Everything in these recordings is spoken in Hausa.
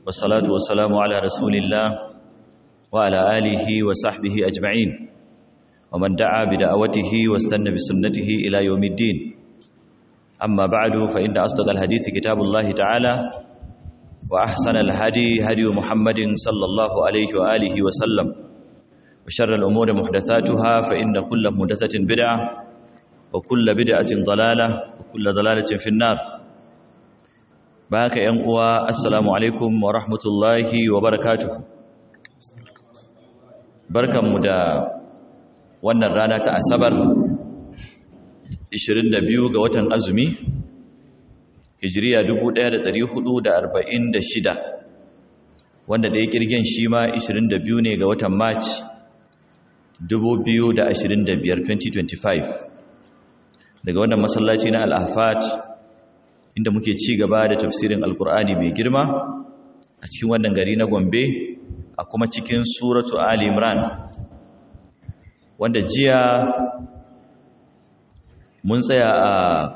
والصلاة والسلام على رسول الله وعلى آله وصحبه أجمعين ومن دعا بدعوته واستنى بسنته إلى يوم الدين أما بعد فإن أصدق الحديث كتاب الله تعالى وأحسن الهدي هدي محمد صلى الله عليه وآله وسلم وشر الأمور محدثاتها فإن كل محدثة بدعة وكل بدعة ضلالة وكل ضلالة في النار باك ينقوى السلام عليكم ورحمة الله وبركاته بركة مدى wannan rana ta asabar 22 ga watan azumi hijiriya 1446 wanda da ya kirgin shi ma 22 ne ga watan march 2025 2025 daga wannan masallaci na al-ahfat inda muke ci gaba da tafsirin alkur'ani mai girma a cikin wannan gari na gombe a kuma cikin suratu ali imran wanda jiya mun tsaya a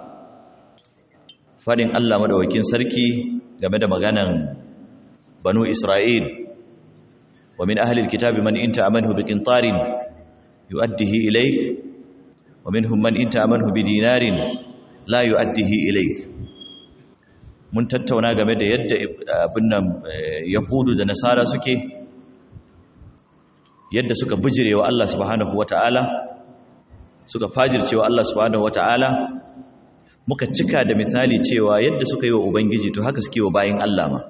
fadin Allah madawakin sarki game da maganan banu Isra'il wa min ahli alkitabi man inta amanhu biqintarin yu'addihi ilayk wa minhum man inta amanhu bidinarin la yu'addihi ilayk mun tattauna game da yadda abin nan yahudu da nasara suke yadda suka bijirewa Allah subhanahu wata'ala suka fajircewa Allah subhanahu wata'ala muka cika da misali cewa yadda suka yi wa ubangiji to haka suke wa bayin Allah ma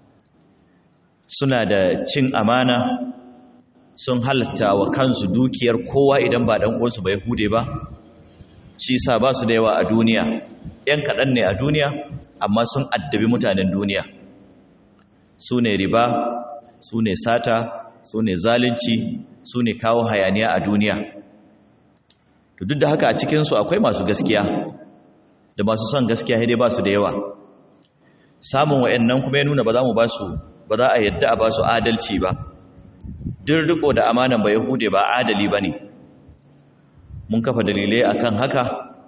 suna da cin amana sun halatta wa kansu dukiyar kowa idan ba dan uwansu ba yahude ba shi sa ba su da yawa a duniya yan kaɗan ne a duniya amma sun addabi mutanen duniya su ne riba su ne sata su ne zalunci su ne kawo hayaniya a duniya duk da haka a cikinsu akwai masu gaskiya da masu son gaskiya dai ba su da yawa samun wa'annan kuma ya nuna ba za mu ba su ba za a yadda a ba su adalci ba duk riko da amanan ba yahude ba adali ba ne mun kafa dalilai akan haka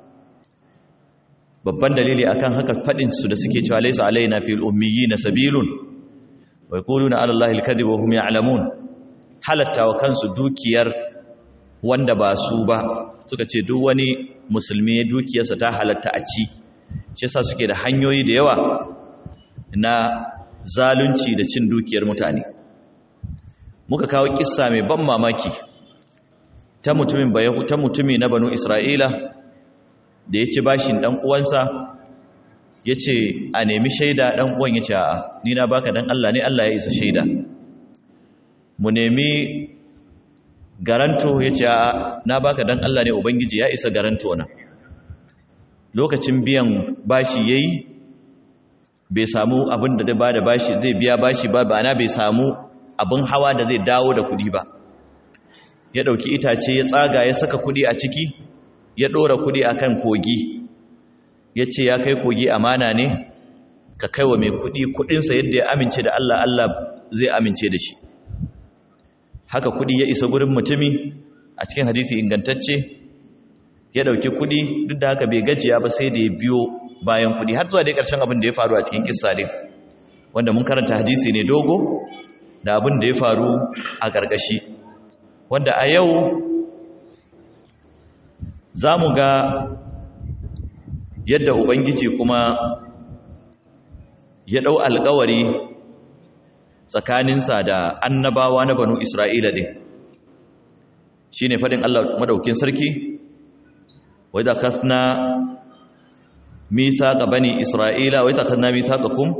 babban dalili akan haka faɗinsu da suke cewa laisa alaina fil ummiyina sabilun wa yaquluna ala allahi alkadhib wa hum ya'lamun halatta wa kansu dukiyar wanda ba su ba suka ce duk wani musulmi dukiyarsa ta halatta a ci shi yasa suke da hanyoyi da yawa na zalunci da cin dukiyar mutane muka kawo kissa mai ban mamaki ta mutumin bayahu ta mutumi na banu isra'ila da ya ci bashin dan uwansa ya ce a nemi shaida dan uwan ya ce a ni na baka dan Allah ne Allah ya isa shaida mu nemi garanto ya ce na baka dan Allah ne ubangiji ya isa garanto na lokacin biyan bashi yayi bai samu abin da zai bada bashi zai biya bashi ba ba na bai samu abin hawa da zai dawo da kudi ba ya dauki itace ya tsaga ya saka kudi a ciki ya dora kudi akan kogi ya ce ya kai kogi amana ne ka kaiwa mai kudi kudinsa yadda ya amince da Allah Allah zai amince da shi haka kudi ya isa gurin mutumi a cikin hadisi ingantacce ya dauki kudi duk da haka bai gajiya ba sai da ya biyo bayan kudi har zuwa dai karshen abin da ya faru a cikin kissa din wanda mun karanta hadisi ne dogo da abin da ya faru a gargashi wanda a yau za mu ga yadda ubangiji kuma ya dau alkawari tsakaninsa da annabawa na banu Isra'ila ɗin shi ne faɗin Allah madaukin sarki wadda kasna misa ga bani Isra'ila wadda kasna misa ga kum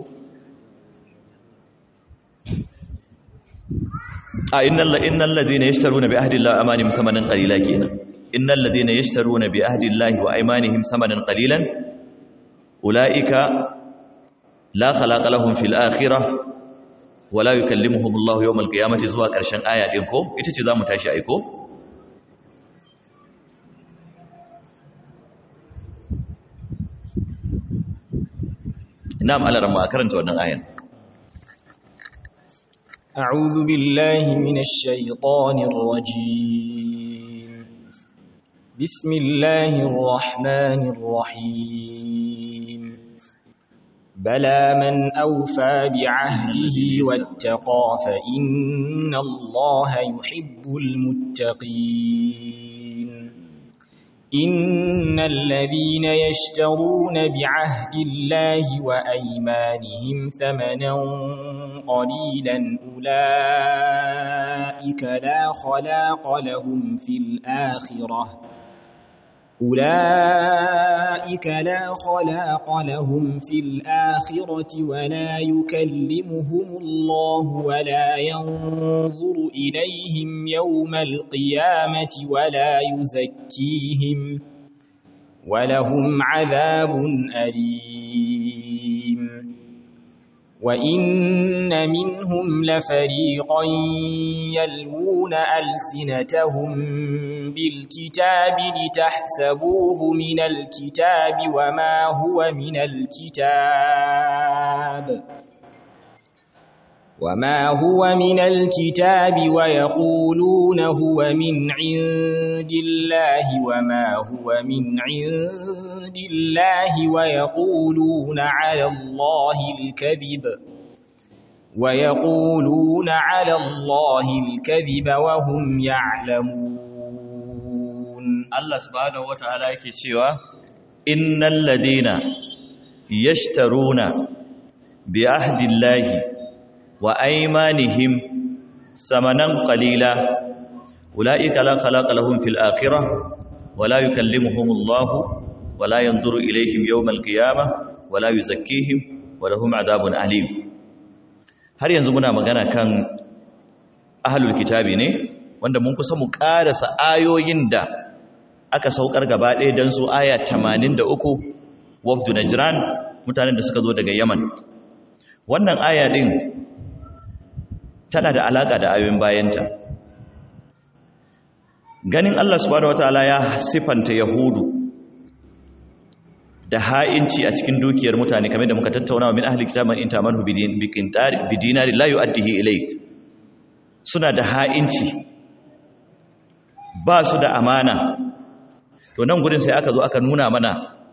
a innan lazi na ya shitaru na bi ahadillah amanin samanin ƙalila kenan innan lazi na ya shitaru na bi ahadillah wa aimanihim samanin ƙalilan ula'ika la khalaƙalahun fil akhirah wala yukallimuhum Allah yawmal qiyamati zuwa ƙarshen aya din ko ita ce zamu tashi ai ko na'am Allah ramma karanta wannan ayan أعوذ بالله من الشيطان الرجيم بسم الله الرحمن الرحيم بلى من أوفى بعهده واتقى فإن الله يحب المتقين إن الذين يشترون بعهد الله وأيمانهم ثمنا قليلا أولئك لا خلاق لهم في الآخرة أولئك لا خلاق لهم في الآخرة ولا يكلمهم الله ولا ينظر إليهم يوم القيامة ولا يزكيهم ولهم عذاب أليم وإن منهم لفريقا يلوون ألسنتهم بالكتاب لتحسبوه من الكتاب وما هو من الكتاب وما هو من الكتاب ويقولون هو من عند الله وما هو من عند الله ويقولون على الله الكذب ويقولون على الله الكذب وهم يعلمون Allah subhanahu wata'ala yake cewa innal ladina yashtaruna bi ahdillahi wa aymanihim samanan qalila ulaika la khalaqa lahum fil akhirah wa la yukallimuhumullahu wa la yanzuru ilayhim yawmal qiyamah wa la yuzakkihim wa lahum adhabun alim har yanzu muna magana kan ahlul kitabi ne wanda mun kusa mu karasa ayoyin da aka saukar gaba ɗaya don su aya 83 wafdu najran mutanen da suka zo daga yaman wannan aya ɗin tana da alaƙa da ayoyin bayanta ganin allah subhanahu wataala ya siffanta yahudu da ha'inci a cikin dukiyar mutane kamar da muka tattauna min ahli kitaban in tamanhu bi dinari la yu'addihi ilayk suna da ha'inci ba su da amana to nan gudun sai aka zo aka nuna mana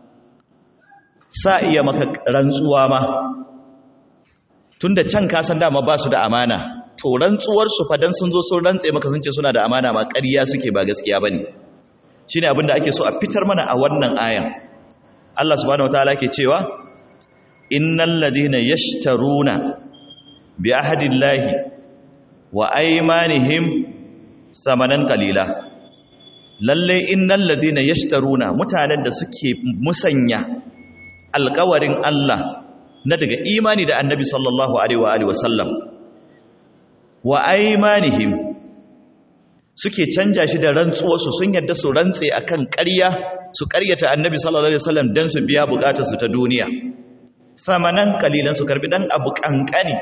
sa iya maka rantsuwa ma tunda can ka san dama ba su da amana to rantsuwar su fa dan sun zo sun rantse maka sun ce suna da amana ma ƙarya suke ba gaskiya bane shine abin da ake so a fitar mana a wannan ayan Allah subhanahu wataala ke cewa innal ladina yashtaruna bi ahdillahi wa aymanihim samanan qalila lalle innal ladina yashtaruna mutanen da suke musanya alƙawarin Allah na daga imani da annabi sallallahu alaihi wa alihi wasallam wa aymanihim suke canja shi da rantsuwarsu sun yadda su rantse akan ƙarya su ƙaryata annabi sallallahu alaihi wasallam dan su biya bukatar su ta duniya samanan kalilan su karbi dan abu kankani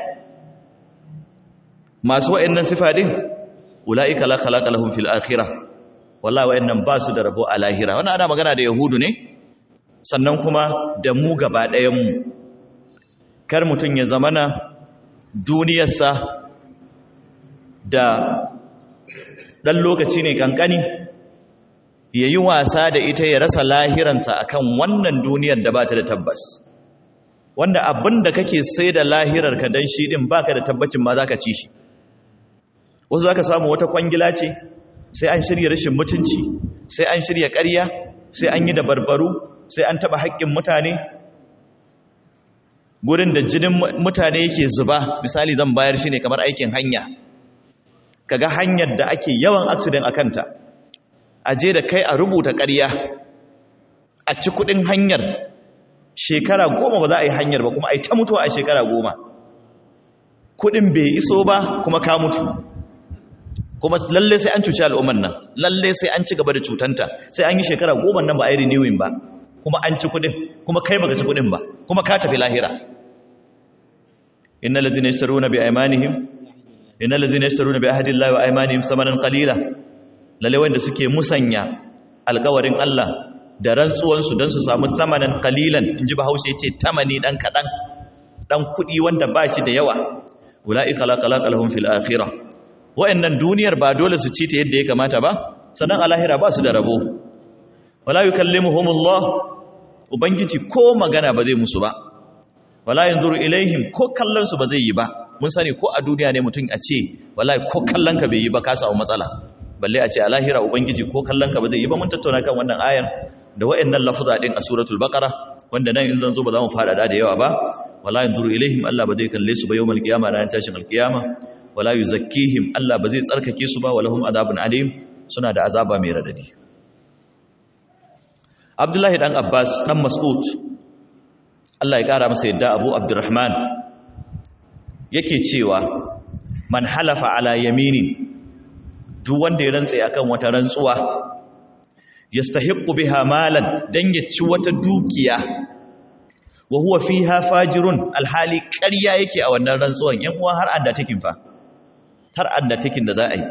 masu wa'annan sifa din ulaika la khalaqa lahum fil akhirah wallahi wa'annan ba su da rabo a lahira wannan ana magana da yahudu ne sannan kuma da mu gaba ɗayan mu kar mutun ya zamana duniyarsa da ɗan lokaci ne ƙanƙani ya yi wasa da ita ya rasa lahiransa a kan wannan duniyar da ba ta da tabbas wanda abin da kake sai da lahirarka don shi ɗin ba ka da tabbacin ma za ka ci shi wasu za ka samu wata kwangila ce sai an shirya rashin mutunci sai an shirya ƙarya sai an yi da barbaru sai an taɓa haƙƙin mutane gurin da jinin mutane yake zuba misali zan bayar shi ne kamar aikin hanya kaga hanyar da ake yawan accident a kanta a je da kai a rubuta ƙarya a ci kudin hanyar shekara goma ba za a yi hanyar ba kuma a yi ta mutuwa a shekara goma kudin bai iso ba kuma ka mutu kuma lalle sai an cuci al'ummar nan lalle sai an ci gaba da cutanta sai an yi shekara goma nan ba a yi renewing ba kuma an ci kudin kuma kai baka ci kudin ba kuma ka tafi lahira innal ladzina yashtaruna bi aymanihim innal ladzina yashtaruna bi ahdi llahi wa aymanihim samanan qalila lalle wanda suke musanya alƙawarin Allah da rantsuwan su dan su samu samanan qalilan inji bahaushe yace tamani dan kadan dan kudi wanda ba shi da yawa ulaika la khalaqa lahum fil akhirah wa'annan duniyar ba dole su ci ta yadda ya kamata ba sannan a lahira ba su da rabo wala yukallimuhumullah ubangiji ko magana ba zai musu ba wala yanzuru ilaihim ko kallon su ba zai yi ba mun sani ko a duniya ne mutum a ce wallahi ko kallon ka bai yi ba ka samu matsala balle a ce a lahira ubangiji ko kallon ka ba zai yi ba mun tattauna kan wannan ayan da wayannan lafuza din a suratul baqara wanda nan in zan zo ba za mu fada da yawa ba wala yanzuru ilaihim Allah ba zai kalle su ba yawmal qiyama ran tashin alqiyama wala yuzakkihim Allah ba zai tsarkake su ba walahum adabun alim suna da azaba mai radadi Abdullahi dan Abbas dan Mas'ud Allah ya kara masa yadda Abu Abdurrahman yake cewa man halafa ala yaminin duk wanda ya rantsa akan wata rantsuwa yastahiqqu biha malan dan ya ci wata dukiya wa huwa fiha fajirun alhali ƙarya yake a wannan rantsuwan yan uwa har anda takin fa har anda takin da za a yi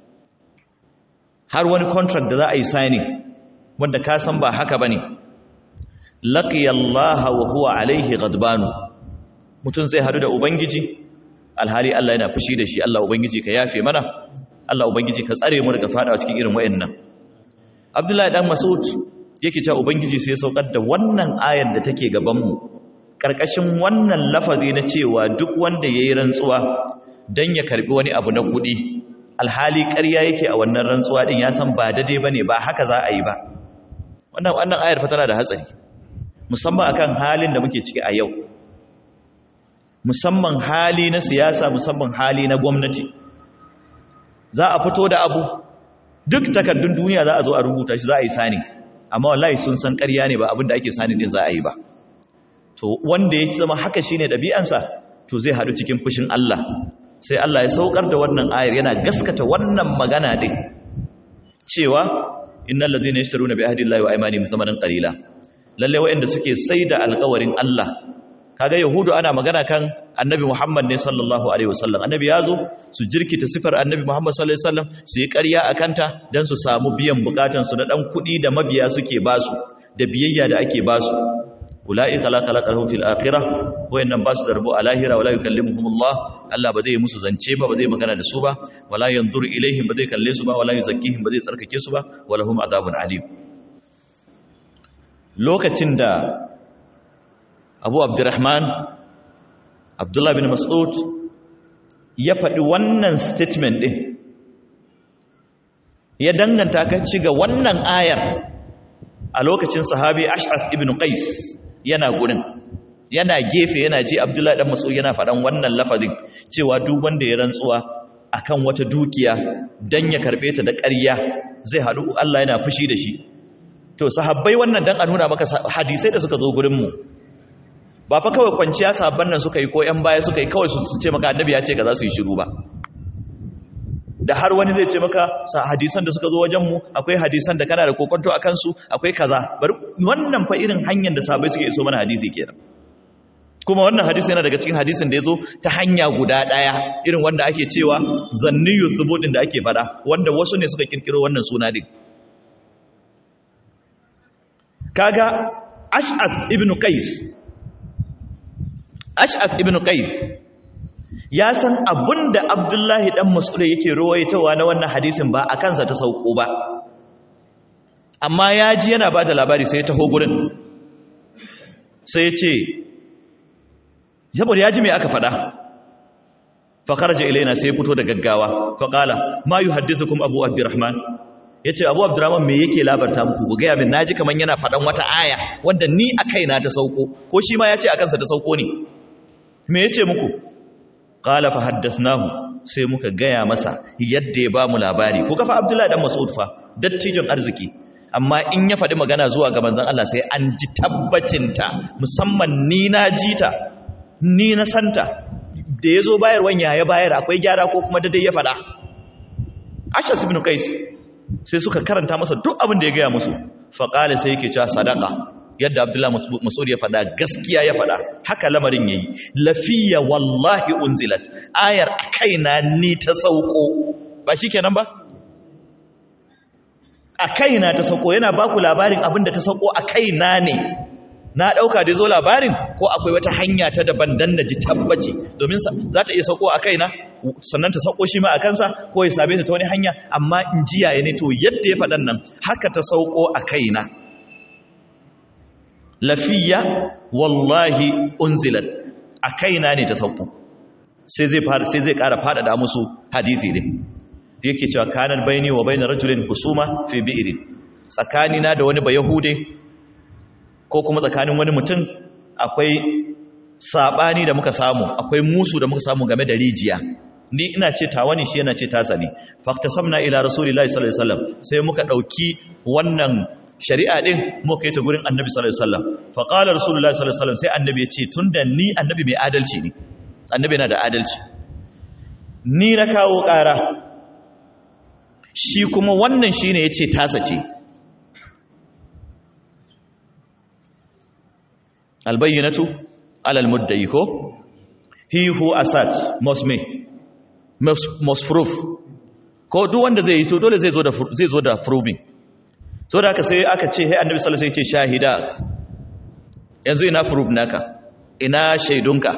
har wani contract da za a yi signing wanda ka san ba haka bane laqiya Allah wa huwa alaihi ghadbanu mutun zai hadu da ubangiji alhali Allah yana fushi da shi Allah ubangiji ka yafe mana Allah ubangiji ka tsare mu daga fadawa cikin irin wayannan Abdullahi dan Mas'ud yake cewa ubangiji sai ya saukar da wannan ayar da take gaban mu karkashin wannan lafazi na cewa duk wanda yayi rantsuwa dan ya karbi wani abu na kudi alhali ƙarya yake a wannan rantsuwa din ya san ba daidai bane ba haka za a yi ba wannan wannan ayar fa tana da hatsari musamman akan halin da muke ciki a yau musamman hali na siyasa musamman hali na gwamnati za a fito da abu duk takardun duniya za a zo a rubuta shi za a yi sani amma wallahi sun san ƙarya ne ba abin da ake sani din za a yi ba to wanda ya zama haka shine ɗabi'ansa to zai haɗu cikin fushin Allah sai Allah ya saukar da wannan ayar yana gaskata wannan magana din cewa innal ladina yashtaruna bi ahdillahi wa aymanihim zamanan qalila lalle waɗanda suke saida alƙawarin Allah kaga yahudu ana magana kan annabi Muhammad ne sallallahu alaihi wasallam annabi yazo su jirkita sifar annabi Muhammad sallallahu alaihi wasallam su yi ƙarya akanta dan su samu biyan bukatun su na dan kuɗi da mabiya suke basu da biyayya da ake basu ulaika la khalaqahum fil akhirah wayannan basu da rabo a lahira wala yukallimuhumullah Allah ba zai musu zance ba ba zai magana da su ba wala yanzuru ilaihim ba zai kalle su ba wala yuzakkihim ba zai tsarkake su ba walahum adabun alim lokacin da abu abdurrahman abdullah bin mas'ud ya faɗi wannan statement ɗin ya danganta ka ci ga wannan ayar a lokacin sahabi ash'ath ibn qais yana gurin yana gefe yana ji abdullah dan mas'ud yana faɗan wannan lafazin cewa duk wanda ya rantsuwa akan wata dukiya dan ya karbe ta da ƙarya zai haɗu Allah yana fushi da shi to sahabbai wannan dan a nuna maka hadisai da suka zo gurin mu ba fa kawai kwanciya sabon nan suka yi ko ‘yan baya suka yi kawai su ce maka annabi ya ce ga za su yi shiru ba da har wani zai ce maka hadisan da suka zo wajenmu akwai hadisan da kana da kokonto a kansu akwai kaza bari wannan fa irin hanyar da sabai suke iso mana hadisi kenan kuma wannan hadisi yana daga cikin hadisin da ya zo ta hanya guda ɗaya irin wanda ake cewa zanniyu zubudin da ake faɗa wanda wasu ne suka kirkiro wannan suna din kaga ash'ath ibn qais ash'ath ibn qais ya san abinda abdullahi dan mas'ud yake rawaitawa na wannan hadisin ba a kansa ta sauko ba amma ya ji yana ba da labari sai ya taho gurin sai ya ce saboda ya ji mai aka faɗa fakaraja ilaina sai ya fito da gaggawa faƙala ma yi haddithukum abu abdurrahman ya ce abu abdurrahman me yake labarta muku ku gaya min naji kamar yana faɗan wata aya wanda ni a kaina ta sauko ko shi ma ya ce a kansa ta sauko ne me ya ce muku ƙala fa haddasnahu sai muka gaya masa yadda ya ba mu labari ku kafa abdullahi dan mas'ud fa dattijon arziki amma in ya faɗi magana zuwa ga manzon Allah sai an ji tabbacinta musamman ni na ji ta ni na santa da ya zo bayarwan ya bayar akwai gyara ko kuma daidai ya faɗa ashas ibn qais sai suka karanta masa duk abin da ya gaya musu faƙali sai yake cewa sadaka yadda abdullahi masud ya faɗa gaskiya ya faɗa haka lamarin yayi lafiya wallahi unzilat ayar kaina ni ta sauko ba shikenan ba a kaina ta sauko yana baku labarin abin da ta sauko a kaina ne na ɗauka da zo labarin ko akwai wata hanya ta daban dan na ji tabbaci domin za ta iya sauko a kaina sannan ta sauko shi ma a kansa ko ya same ta ta wani hanya amma in ji yaya ne to yadda ya faɗan nan haka ta sauko a kaina lafiya wallahi unzilat a kaina ne ta sauko sai zai fara sai zai ƙara faɗaɗa musu hadisi din yake cewa kanar baini wa bainar rajulin husuma fi bi'rin tsakanina da wani bayahude ko kuma tsakanin wani mutum akwai sabani da muka samu akwai musu da muka samu game da rijiya ni ina ce tawa ne shi yana ce tasa ne faktasamna ila rasulillahi sallallahu alaihi wasallam sai muka dauki wannan shari'a din muka kai ta gurin annabi sallallahu alaihi wasallam fa qala rasulullahi sallallahu alaihi wasallam sai annabi ya ce tunda ni annabi mai adalci ne annabi yana da adalci ni na kawo ƙara shi kuma wannan shine yace tasa ce albayyinatu alal muddai ko he who assert must make must, must prove ko duk wanda zai yi to dole zai zo da zai zo da proving so da aka sai aka ce hey annabi sallallahu alaihi wasallam ya ce shahida yanzu ina proof naka ina shaidunka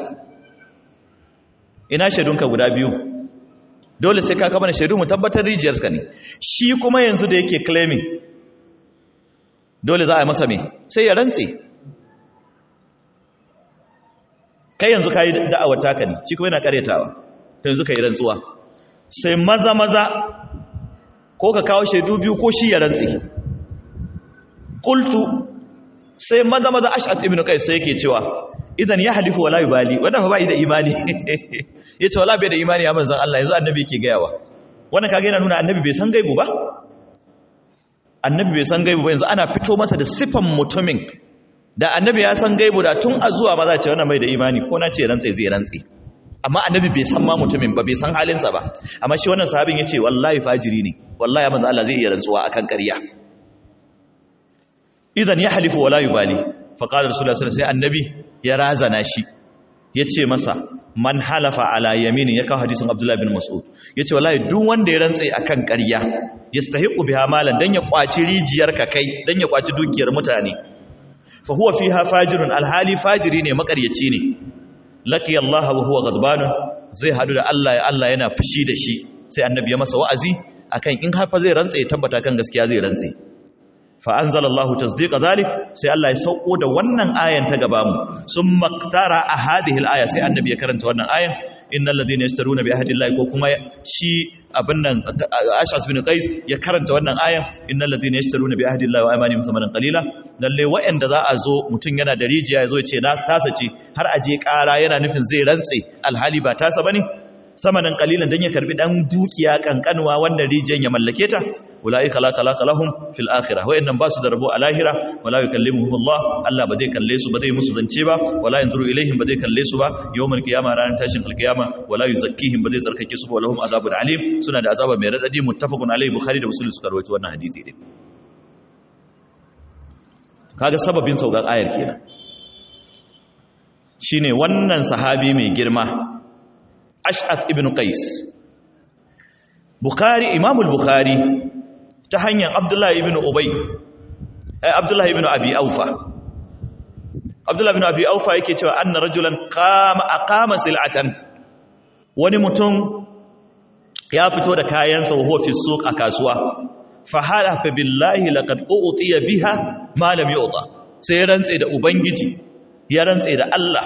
ina shaidunka guda biyu dole sai ka kama da shaidu mu tabbatar rijiyarka ne shi kuma yanzu da yake claiming dole za a yi masa me sai ya rantse kai yanzu ka yi da'awar taka ne shi kuma yana karyatawa yanzu ka yi rantsuwa sai maza maza ko ka kawo shaidu biyu ko shi ya rantse kultu sai maza maza ash'at ibn qais sai yake cewa idan ya halifu wala yubali wannan fa bai da imani yace wala bai da imani ya manzon Allah yanzu annabi yake gayawa wannan kage yana nuna annabi bai san gaibu ba annabi bai san gaibu ba yanzu ana fito masa da sifan mutumin da annabi ya san gaibu da tun a zuwa maza ce wannan bai da imani ko na ce rantsi zai rantsi amma annabi bai san ma mutumin ba bai san halinsa ba amma shi wannan sahabin yace wallahi fajiri ne wallahi ya manzo Allah zai iya rantsuwa akan ƙarya idan ya halifu wala yubali fa qala rasulullahi sallallahu alaihi wasallam sai annabi ya razana shi yace masa man halafa ala yamini ya kawo hadisin abdullahi bin mas'ud yace wallahi duk wanda ya rantsa akan ƙarya yastahiqu biha malan dan ya kwaci rijiyar ka kai dan ya kwaci dukiyar mutane fa huwa fiha fajirun alhali fajiri ne makaryaci ne laki Allah wa huwa ghadban zai hadu da Allah ya Allah yana fushi da shi sai annabi ya masa wa'azi akan in har fa zai rantsa ya tabbata kan gaskiya zai rantsa fa anzalallahu tasdiqa zalik sai Allah ya sauko da wannan ayan ta gaba mu summa qtara a hadhihi alaya sai annabi ya karanta wannan ayan innal ladina yashtaruna bi ahdillahi ko kuma shi abin nan ashas bin qais ya karanta wannan ayan innal ladina yashtaruna bi ahdillahi wa aymanihim thamanan qalila lalle wa'anda za a zo mutun yana da rijiya yazo ya ce na tasa ce har aje kara yana nufin zai rantse alhali ba tasa bane samanan qalilan dan ya karbi dan dukiya kankanwa wanda rijiyan ya mallake ta ulaika la khalaqa lahum fil akhirah wa'annan ba su da rabo a lahira wala yukallimuhum Allah Allah ba zai kalle su ba zai musu zance ba wala yanzuru ilaihim ba zai kalle su ba yawmal qiyamah ranar tashin alqiyama wala yuzakkihim ba zai tsarkake su ba walahum azabun alim suna da azaba mai radadi muttafaqun alaihi bukhari da muslim suka rawaito wannan hadisi din kaga sababin saukan ayar kenan shine wannan sahabi mai girma ash'ath ibn qais bukhari imamul bukhari ta hanyar abdullahi ibn ubay eh abdullahi ibn abi aufa abdullahi ibn abi aufa yake cewa anna rajulan qama aqama sil'atan wani mutum ya fito da kayansa wa huwa fi suq a kasuwa fa halafa billahi laqad utiya biha ma lam yu'ta sai rantse da ubangiji ya rantse da Allah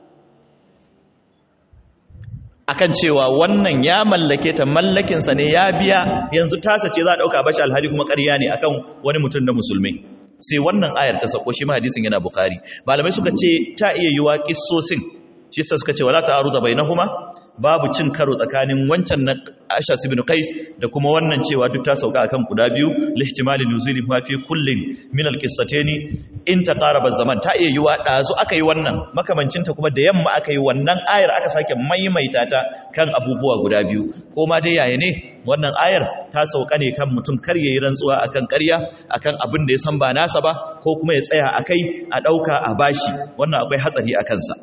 akan cewa wannan ya mallake ta mallakinsa ne ya biya yanzu tasa ce za a ɗauka bashi alhali kuma ƙarya ne akan wani mutum na musulmi sai wannan ayar ta sako shi ma hadisin yana bukari malamai suka ce ta iya yiwa kissosin shi sa suka ce wala ta'aruda bainahuma babu cin karo tsakanin wancan na Ashas ibn Qais da kuma wannan cewa duk ta sauka akan guda biyu lihtimali nuzuli ma fi kullin min alqissataini in taqaraba zaman ta iya yiwa dazu aka yi wannan makamancin ta kuma da yamma aka yi wannan ayar aka sake maimaita ta kan abubuwa guda biyu ko ma dai yaya ne wannan ayar ta sauka ne kan mutum kar yayi rantsuwa akan ƙarya akan abin da ya san ba nasa ba ko kuma ya tsaya akai a dauka a bashi wannan akwai hatsari akan sa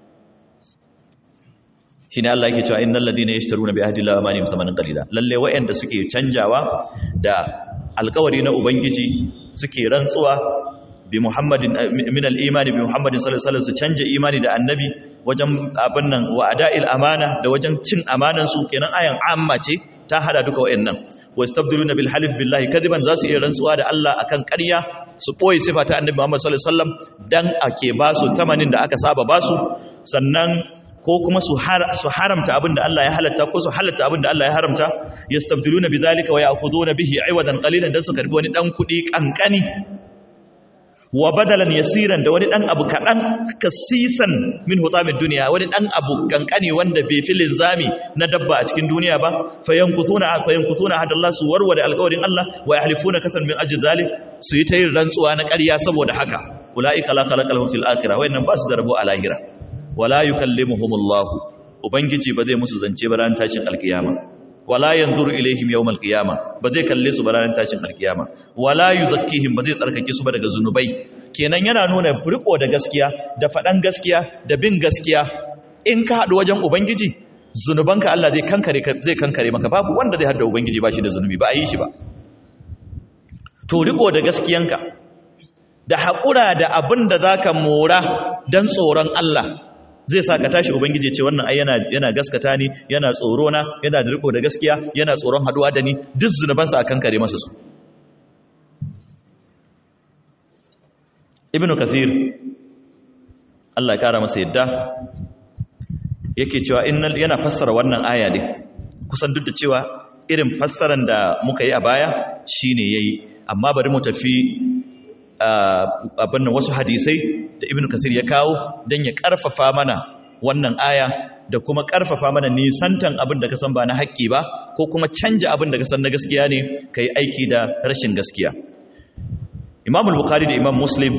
shi ne Allah yake cewa innal ladina yashtaruna bi ahdi llahi amanihim thamanan qalila lalle wa'anda suke canjawa da alƙawari na ubangiji suke rantsuwa bi muhammadin min al-iman bi muhammadin sallallahu alaihi wasallam su canja imani da annabi wajen abin nan wa ada'il amana da wajen cin amanan su kenan ayan amma ce ta hada duka wa'annan wastabdiluna bil halif billahi kadiban zasu iya rantsuwa da Allah akan ƙarya su boye sifa ta annabi Muhammad sallallahu alaihi wasallam dan ake ba su tamanin da aka saba ba su sannan ko kuma su haramta abin da Allah ya halatta ko su halatta abin da Allah ya haramta yastabdiluna bidhalika wa ya'khuduna bihi 'iwadan qalilan dan su karbi wani dan kudi kankani wa badalan yasiran da wani dan abu kadan kasisan min hutamid duniya wani dan abu kankani wanda bai fi linzami na dabba a cikin duniya ba fayankuthuna fayankuthuna hadallah su warware alƙawarin Allah wa yahlifuna kasan min ajli zalik su yi ta yin rantsuwa na ƙarya saboda haka ulaika la khalaqalahum fil akhirah wayannan ba su da rabo a lahira wala yukallimuhumullahu ubangiji ba zai musu zance ba ran tashin alkiyama wala yanzuru ilaihim yawmal qiyama ba zai kalle su ba ranar tashin alkiyama wala yuzakkihim ba zai tsarkake su ba daga zunubai kenan yana nuna riko da gaskiya da faɗan gaskiya da bin gaskiya in ka haɗu wajen ubangiji zunubanka Allah zai kankare zai kankare maka babu wanda zai haɗa ubangiji ba shi da zunubi ba a yi shi ba to riko da gaskiyanka da haƙura da abin da zaka mora dan tsoron Allah zai sa ka tashi ubangiji ce wannan ai yana yana gaskata ni yana tsoro na yana da riko da gaskiya yana tsoron haduwa da ni duk zunubansa akan kare masa su ibnu kathir Allah ya kara masa yadda yake cewa innal yana fassara wannan aya ne kusan duk da cewa irin fassaran da muka yi a baya shine yayi amma bari mu tafi abin wasu hadisai da ibn kasir ya kawo don ya karfafa mana wannan aya da kuma karfafa mana nisantan abin da ka san ba na haƙƙi ba ko kuma canja abin da ka san na gaskiya ne ka yi aiki da rashin gaskiya imam al-bukhari da imam muslim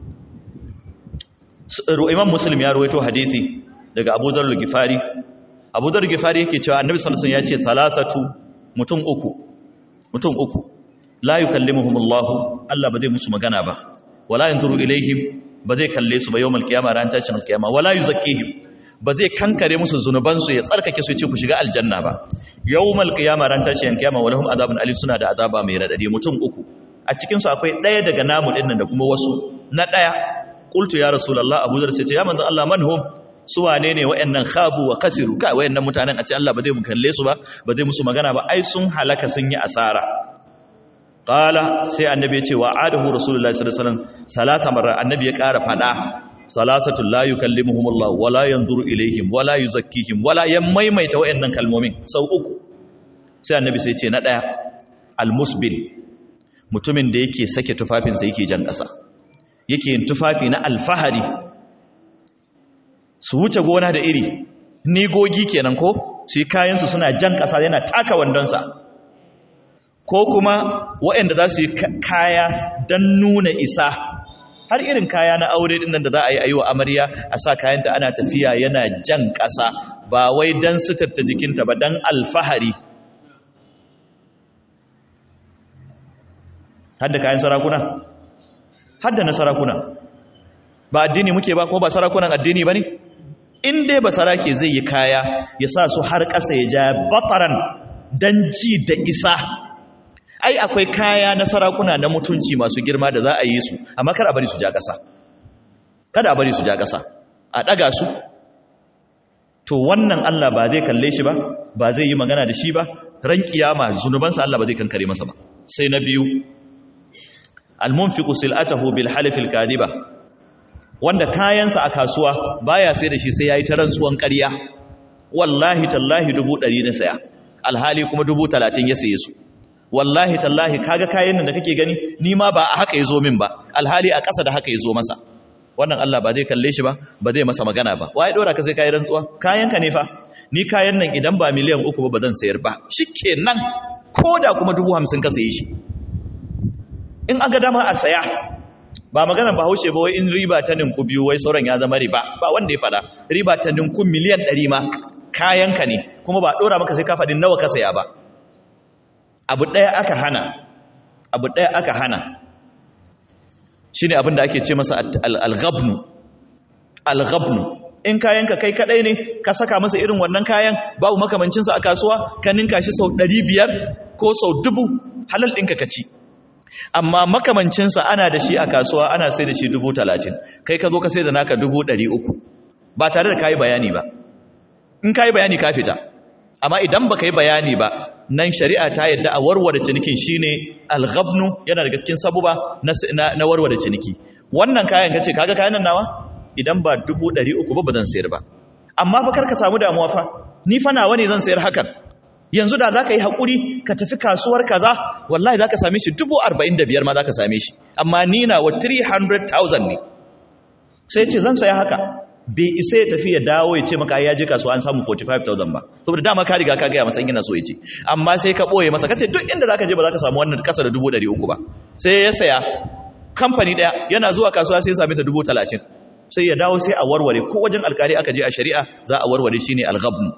imam muslim ya ruwaito hadisi daga abu dhar al-gifari abu dhar al-gifari yake cewa annabi sallallahu alaihi wasallam ya ce salatatu mutum uku mutum uku la yukallimuhumullahu Allah ba zai musu magana ba wala yanzuru ilaihim ba zai kalle su ba yawmal qiyama ran tashin alqiyama wala yuzakkihim ba zai kankare musu zunuban su ya tsarkake su ya ce ku shiga aljanna ba yawmal qiyama ran tashin alqiyama walahum azabun alim suna da azaba mai radadi mutum uku a cikin su akwai daya daga namu dinnan da kuma wasu na daya qultu ya rasulullah abu zar sai ce ya manzo Allah man hum su wane ne wayannan khabu wa kasiru kai wayannan mutanen a ce Allah ba zai mu kalle su ba ba zai musu magana ba ai sun halaka sun yi asara qala sai annabi ya ce wa adahu rasulullahi sallallahu alaihi wasallam salata marra annabi ya ƙara fada salatatu la yukallimuhumullahu wala yanzuru ilaihim wala yuzakkihim wala yamaimaita wayannan kalmomin sau uku sai annabi sai ce na daya almusbil mutumin da yake sake tufafinsa yake jan ƙasa yake yin tufafi na alfahari su wuce gona da iri nigogi kenan ko su yi kayansu suna jan ƙasa yana taka wandonsa ko kuma waɗanda za su yi kaya don nuna isa har irin kaya na aure din nan da za a yi a yi wa amarya a sa kayanta ana tafiya yana jan ƙasa ba wai don sutarta jikinta ba don alfahari hadda kayan sarakuna hadda na sarakuna ba addini muke ba ko ba sarakunan addini ba ne in dai ba sarake zai yi kaya ya sa su har ƙasa ya ja bataran don ji da isa ai akwai kaya na sarakuna na mutunci masu girma da za a yi su amma kada a bari su ja ƙasa kada a bari su ja ƙasa a ɗaga su to wannan Allah ba zai kalle shi ba ba zai yi magana da shi ba ran kiyama zunubansa Allah ba zai kankare masa ba sai na biyu almunfiqu sil'atahu bil halifil kadiba wanda kayansa a kasuwa baya sai da shi sai yayi ta rantsuwan ƙarya wallahi tallahi dubu ɗari na saya alhali kuma dubu talatin ya saye su wallahi tallahi kaga kayan nan da kake gani ni ma ba a haka yazo min ba alhali a ƙasa da haka yazo masa wannan Allah ba zai kalle shi ba ba zai masa magana ba waye dora ka sai kai rantsuwa kayan ka ne fa ni kayan nan idan ba miliyan uku ba ba zan sayar ba shikenan koda kuma dubu hamsin ka saye shi in an ga dama a saya ba maganar bahaushe ba wai in riba ta ninku biyu wai sauran ya zama riba ba wanda ya fada riba ta ninku miliyan ɗari ma kayanka ne kuma ba ɗora maka sai ka faɗin nawa ka saya ba abu ɗaya aka hana abu ɗaya aka hana shi ne abin da ake ce masa al-ghabnu al-ghabnu in kayanka kai kaɗai ne ka saka masa irin wannan kayan babu makamancinsa a kasuwa ka ninka shi sau ɗari biyar ko sau dubu halal ɗinka ka ci amma makamancinsa ana da shi a kasuwa ana sai da shi dubu talatin kai ka zo ka sai da naka dubu ɗari uku ba tare da ka yi bayani ba in ka yi bayani ka fita amma idan ba ka yi bayani ba nan shari'a ta yadda a warware cinikin shi ne alghabnu yana daga cikin sabuba na warware ciniki wannan kayan ka ce kaga kayan nan nawa idan ba dubu ɗari uku ba ba zan sayar ba amma fa kar ka samu damuwa fa ni fa nawa ne zan sayar hakan yanzu da za ka yi haƙuri ka tafi kasuwar kaza wallahi za ka same shi dubu arba'in da biyar ma za ka same shi amma ni na wa 300,000 ne sai ce zan saya haka bai isa ya tafi ya dawo ya ce maka ya je kasuwa an samu 45,000 ba saboda dama ka riga ka gaya masa yana so ya ce amma sai ka ɓoye masa kace duk inda za ka je ba za ka samu wannan kasa da dubu ɗari uku ba sai ya saya kamfani ɗaya yana zuwa kasuwa sai ya same ta dubu talatin sai ya dawo sai a warware ko wajen alkali aka je a shari'a za a warware shine alghabn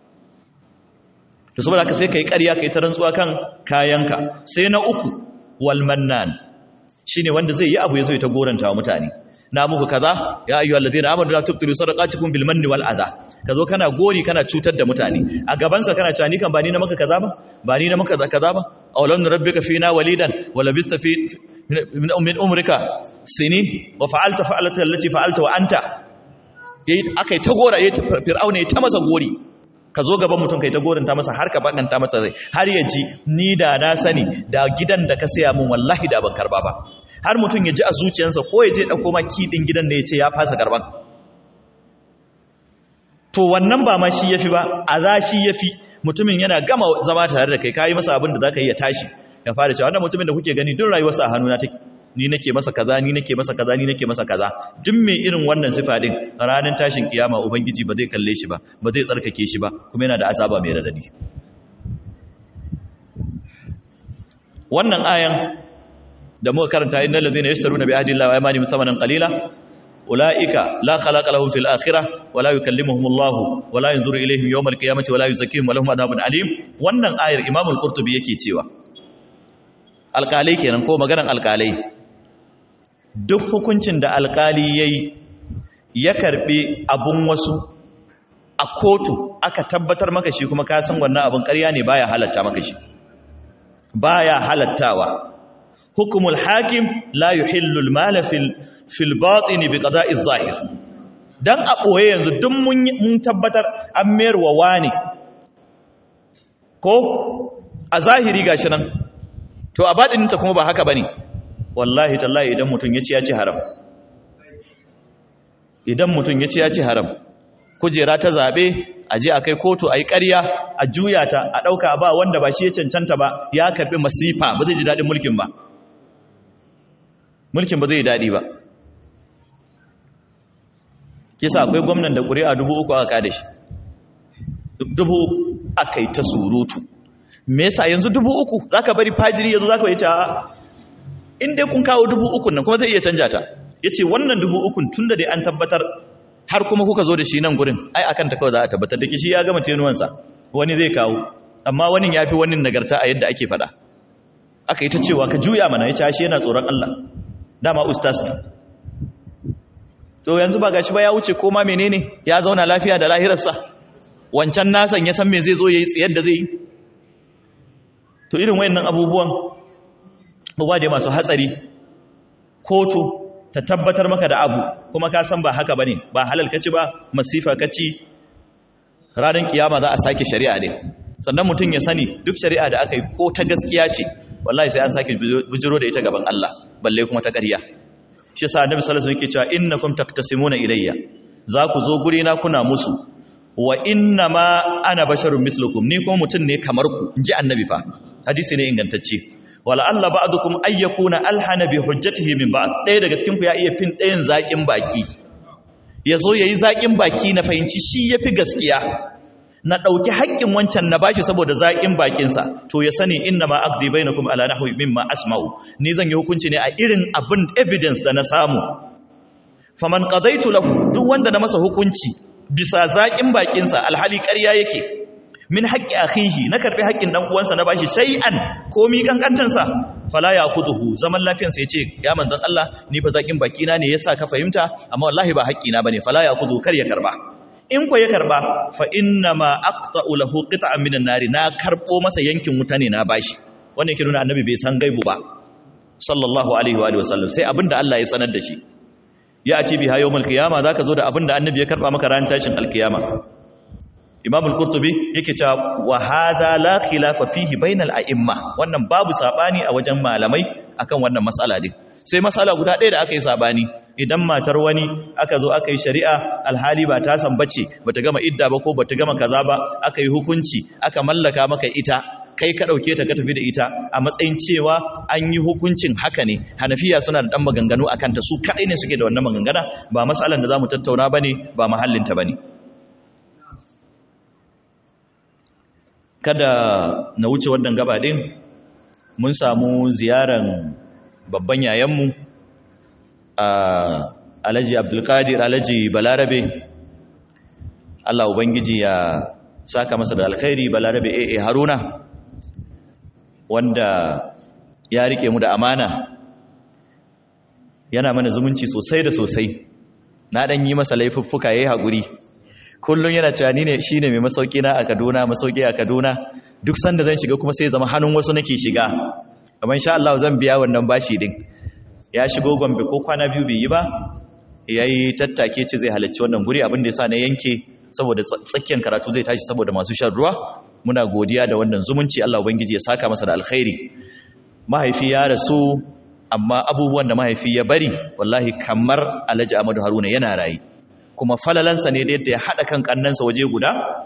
to saboda haka sai kai ƙarya kai ta rantsuwa kan kayanka sai na uku wal mannan shine wanda zai yi abu yazo ya ta goranta wa mutane na muku kaza ya ayyuhal ladina amanu la tubtilu sadaqatikum bil manni wal adha kazo kana gori kana cutar da mutane a gaban sa kana cewa ni kan ba ni na maka kaza ba ba ni na maka kaza ba aw lam rabbika fina walidan wa labista fi min umrika sinin wa fa'alta fa'alata allati fa'alta wa anta yayi akai ta gora yayi fir'auna yayi ta masa gori ka zo gaban mutum kai ta goranta masa har ka bakanta masa rai har ya ji ni da na sani da gidan da ka saya mun wallahi da ban karba ba har mutum ya ji a zuciyarsa ko ya je dauko ma kidin gidan ne ya ce ya fasa karban to wannan ba ma shi yafi ba a za shi yafi mutumin yana gama zama tare da kai kayi masa abin da zaka yi ya tashi ya fara cewa wannan mutumin da kuke gani duk rayuwarsa a hannuna take ni nake masa kaza ni nake masa kaza ni nake masa kaza duk mai irin wannan sifa din ranar tashin kiyama ubangiji ba zai kalle shi ba ba zai tsarkake shi ba kuma yana da azaba mai radadi wannan ayan da muka karanta innal ladzina yashtaruna bi ahdi llahi wa aymanihim thamanan qalila ulaika la khalaqa lahum fil akhirah wa la yukallimuhum Allah wa la yanzuru ilayhim yawm al qiyamati wa la yuzakkihim wa lahum adhabun alim wannan ayar imam al-qurtubi yake cewa alƙalai kenan ko maganar alƙalai duk hukuncin da alƙali ya yi ya karɓi abun wasu a kotu aka tabbatar maka shi kuma ka san wannan abin ƙarya ne baya halatta maka shi baya halattawa hukumul hakim la yuhillu al-mala fil fil batin bi qada'i zahir dan a boye yanzu duk mun mun tabbatar an mayar wa wani ko a zahiri gashi nan to a baɗininta kuma ba haka ba ne wallahi tallahi idan mutum ya ci ya ci haram idan mutum ya ci ya ci haram kujera ta zaɓe a je a kai kotu a yi ƙarya a juya ta a ɗauka ba wanda ba shi ya cancanta ba ya karɓi masifa ba zai ji daɗin mulkin ba mulkin ba zai yi daɗi ba kisa akwai gwamnan da ƙuri'a dubu uku aka kada shi dubu aka yi ta surutu me yasa yanzu dubu uku za ka bari fajiri yanzu za ka yi ta inda kun kawo dubu ukun nan kuma zai iya canja ta ya ce wannan dubu ukun tun da dai an tabbatar har kuma kuka zo da shi nan gurin ai akan ta kawai za a tabbatar da shi ya gama tenuwansa wani zai kawo amma wani ya fi wani nagarta a yadda ake faɗa aka yi ta cewa ka juya mana ya ce yana tsoron Allah dama ustas ne to yanzu ba gashi ba ya wuce ko ma menene ya zauna lafiya da lahirarsa wancan nasan ya san me zai zo ya yi tsayar da zai yi to irin wayannan abubuwan abubuwa da masu hatsari kotu ta tabbatar maka da abu kuma ka san ba haka bane ba halal kaci ba masifa kaci ranar kiyama za a sake shari'a ne sannan mutum ya sani duk shari'a da aka yi ko ta gaskiya ce wallahi sai an sake bujiro da ita gaban Allah balle kuma ta ƙarya shi yasa annabi sallallahu alaihi wasallam yake cewa innakum taqtasimuna ilayya za ku zo guri na kuna musu wa inna ma ana basharun mislukum ni kuma mutum ne kamar ku inji annabi fa hadisi ne ingantacce wala alla ba'dukum ayyakuna alhana bi hujjatihi min ba'd ɗaya daga cikin ku ya iya fin ɗayan zakin baki yazo yayi zakin baki na fahimci shi yafi gaskiya na dauki haƙƙin wancan na bashi saboda zakin bakin sa to ya sani inna ma aqdi bainakum ala nahwi mimma asma'u ni zan yi hukunci ne a irin abin evidence da na samu faman qadaitu lahu duk wanda na masa hukunci bisa zakin bakin sa alhali ƙarya yake min haƙƙi akhihi na karɓi haƙƙin dan uwansa na bashi shay'an komi kankantansa fala yaqutuhu zaman lafiyarsa yace ya manzon Allah ni fa zakin baki na ne yasa ka fahimta amma wallahi ba haƙƙi na bane fala yaqutu kar ya karba in ko ya karba fa inna ma aqta'u lahu qit'an minan nari na karbo masa yankin wuta ne na bashi wannan yake nuna annabi bai san gaibu ba sallallahu alaihi wa alihi wasallam sai abinda Allah ya sanar da shi ya ati biha yawmal qiyama zaka zo da abinda annabi ya karba maka ran tashin alkiyama imam al-qurtubi yake cewa wa hada la khilafa fihi bainal a'imma wannan babu sabani a wajen malamai akan wannan mas'ala din sai masala guda ɗaya da aka yi sabani idan matar wani aka zo aka yi shari'a alhali ba ta san bace bata gama idda ba ko bata gama kaza ba aka yi hukunci aka mallaka maka ita kai ka ɗauke ta ka tafi da ita a matsayin cewa an yi hukuncin haka ne hanafiya suna da ɗan maganganu a kanta su kaɗai ne suke da wannan magangana ba matsalan da za mu tattauna ba ne ba mahallinta ba ne kada na wuce wannan gaba ɗin mun samu ziyaran babban yayanmu a alhaji abdulkadir alhaji balarabe allah ubangiji ya saka masa da alkhairi balarabe a haruna wanda ya rike mu da amana yana mana zumunci sosai da sosai na dan yi masa laifuffuka yayi hakuri kullun yana cewa ni ne shine mai masauki na a Kaduna masauki a Kaduna duk sanda zan shiga kuma sai zama hannun wasu nake shiga amma insha Allah zan biya wannan bashi din ya shigo Gombe ko kwana biyu bai yi ba yayi tattake ce zai halarci wannan guri abin da yasa na yanke saboda tsakiyar karatu zai tashi saboda masu shan ruwa muna godiya da wannan zumunci Allah ubangiji ya saka masa da alkhairi mahaifi ya rasu amma abubuwan da mahaifi ya bari wallahi kamar Alhaji Ahmadu Haruna yana rayi kuma falalansa ne da yadda ya hada kan kannansa waje guda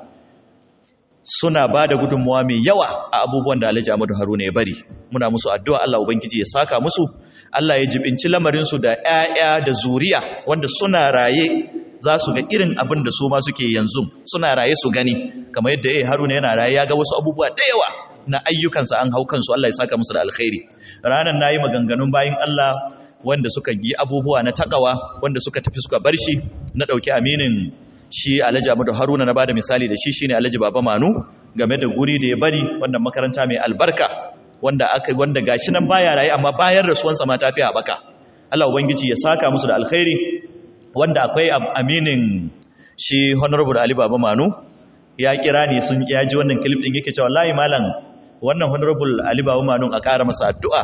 suna ba da gudunmuwa mai yawa a abubuwan da Alhaji Ahmadu Haruna ya bari muna musu addu'a Allah ubangiji ya saka musu Allah ya jibinci lamarinsu da ƴaƴa da zuriya wanda suna raye za su ga irin abin da su ma suke yanzu suna raye su gani kamar yadda ya haruna yana raye ya ga wasu abubuwa da yawa na ayyukansa an hau kansu Allah ya saka musu da alkhairi ranar na yi maganganun bayan Allah wanda suka yi abubuwa na takawa wanda suka tafi suka bar shi na ɗauki aminin shi alhaji amadu haruna na bada misali da shi shine alhaji baba manu game da guri da ya bari wannan makaranta mai albarka wanda aka wanda gashi nan baya raye amma bayan rasuwansa ma tafi haɓaka Allah ubangiji ya saka musu da alkhairi wanda akwai aminin shi honorable Ali Baba Manu ya kira ni sun ya ji wannan clip din yake cewa wallahi malam wannan honorable Ali Baba Manu a ƙara masa addu'a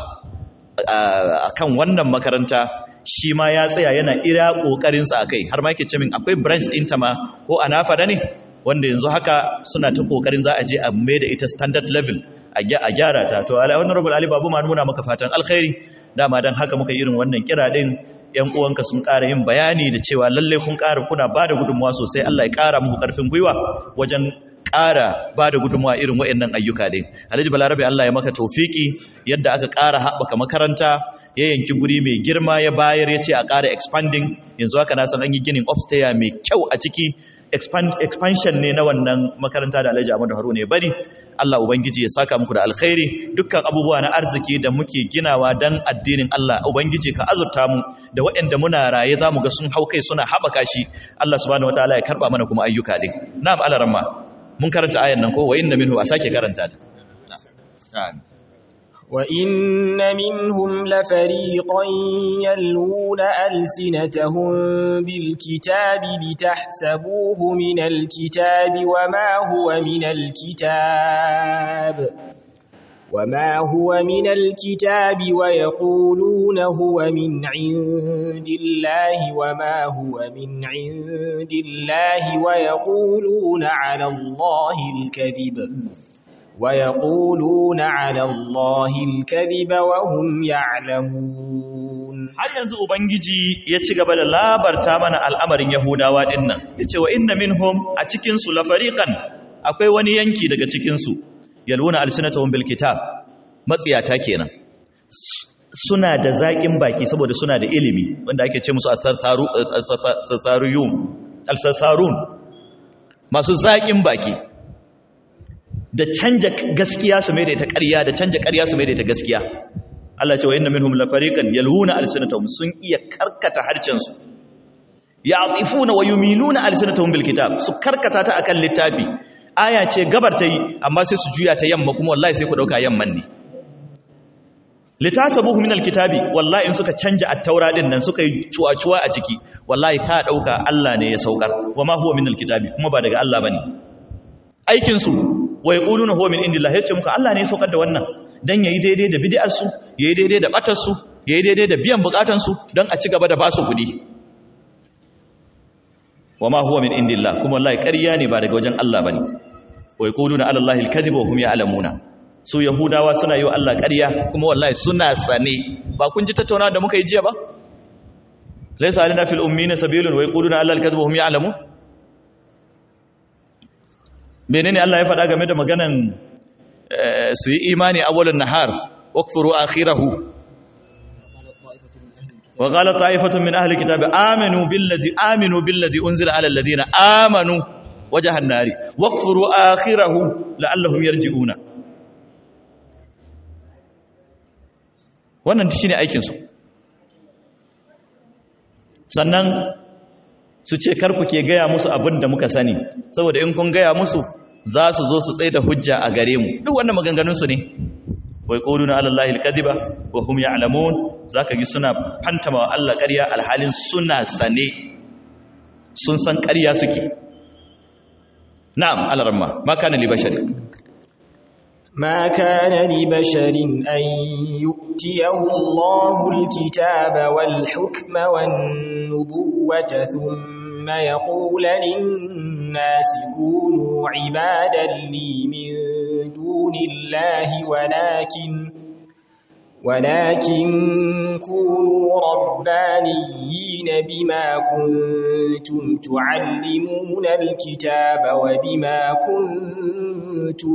akan wannan makaranta shi ma ya tsaya yana ira kokarin sa akai har ma yake ce min akwai branch din ta ma ko anafa da ne wanda yanzu haka suna ta kokarin za a je a mai da ita standard level a gyara ta to honorable Ali Baba Manu muna maka fatan alkhairi dama dan haka muka irin wannan kira din ‘yan uwanka sun ƙara yin bayani da cewa lallai kun ƙara kuna ba da gudunmuwa sosai Allah ya ƙara muku ƙarfin gwiwa wajen ƙara ba da gudunmuwa irin waɗannan ayyuka ɗin. Alhaji Balarabe Allah ya maka taufiki yadda aka ƙara haɓaka makaranta ya yanki guri mai girma ya bayar ya ce a ƙara expanding yanzu haka na san an yi ginin upstairs mai kyau a ciki expansion ne na wannan makaranta da Alhaji Ahmadu Haruna ya bari Allah ubangiji ya saka muku da alkhairi dukkan abubuwa na arziki da muke ginawa dan addinin Allah ubangiji ka azurta mu da waɗanda muna raye zamu ga sun hau kai suna haɓaka shi Allah subhanahu wataala ya karba mana kuma ayyuka din na'am alaramma mun karanta ayan nan ko wa inna minhu a sake karanta ta وَإِنَّ مِنْهُمْ لَفَرِيقًا يَلْوُونَ أَلْسِنَتَهُم بِالْكِتَابِ لِتَحْسَبُوهُ مِنَ الْكِتَابِ وَمَا هُوَ مِنَ الْكِتَابِ وَمَا هُوَ مِنَ الْكِتَابِ وَيَقُولُونَ هُوَ مِنْ عِندِ اللَّهِ وَمَا هُوَ مِنْ عِندِ اللَّهِ وَيَقُولُونَ عَلَى اللَّهِ الْكَذِبَ ويقولون على الله الكذب وهم يعلمون har yanzu ubangiji ya ci gaba da labarta mana al'amarin yahudawa dinnan yace wa inna minhum a cikin su la fariqan akwai wani yanki daga cikin su yaluna alsinatahum bil kitab matsiyata kenan suna da zaƙin baki saboda suna da ilimi wanda ake ce musu al-sarsarun al-sarsarun masu zaƙin baki da canja gaskiya su mai da ita ƙarya da canja ƙarya su mai da ita gaskiya Allah ce wa inna minhum la fariqan yalhuna alsinatahum sun iya karkata harcen su ya'tifuna wa yumiluna alsinatahum bil kitab su karkata ta akan littafi aya ce gabar ta yi amma sai su juya ta yamma kuma wallahi sai ku dauka yamman ne litasabuhu min alkitabi wallahi in suka canja at-taura din nan suka yi cuwa-cuwa a ciki wallahi ka dauka Allah ne ya saukar wa ma huwa min alkitabi kuma ba daga Allah bane aikin su wa yaquluna huwa min indillah yace muka Allah ne ya saukar da wannan dan yayi daidai da bid'ar su yayi daidai da batar su yayi daidai da biyan bukatun su dan a ci gaba da basu kudi wama huwa min indillah kuma wallahi ƙarya ne ba daga wajen Allah bane wa yaquluna ala allahi alkadhiba wa hum ya'lamuna su yahudawa suna yi wa Allah ƙarya kuma wallahi suna sane ba kun ji tattauna da muka yi jiya ba laysa alina fil ummina sabilun wa yaquluna alla al-kadhiba hum ya'lamun menene Allah ya faɗa game da maganan su yi imani awwalun nahar wakfuru akhirahu wa qala ta'ifatun min ahli kitabi aminu billazi aminu billazi unzila ala alladhina amanu wajhan nari wakfuru akhirahu la'allahum yarji'una wannan shine aikin su sannan su ce karku ke gaya musu abin da muka sani saboda in kun gaya musu za su zo su tsaye da hujja a gare mu duk wannan maganganunsu ne wai quluna ala allahi alkadiba wa hum ya'lamun zaka gi suna fantama wa Allah ƙarya alhalin suna sane sun san ƙarya suke na'am alaramma ma kana li bashari ما كان لبشر أن يؤتيه الله الكتاب والحكم والنبوة ثم يقول للناس كونوا عبادا لي من دون الله ولكن ولكن كونوا ربانيين بما كنتم تعلمون الكتاب وبما كنتم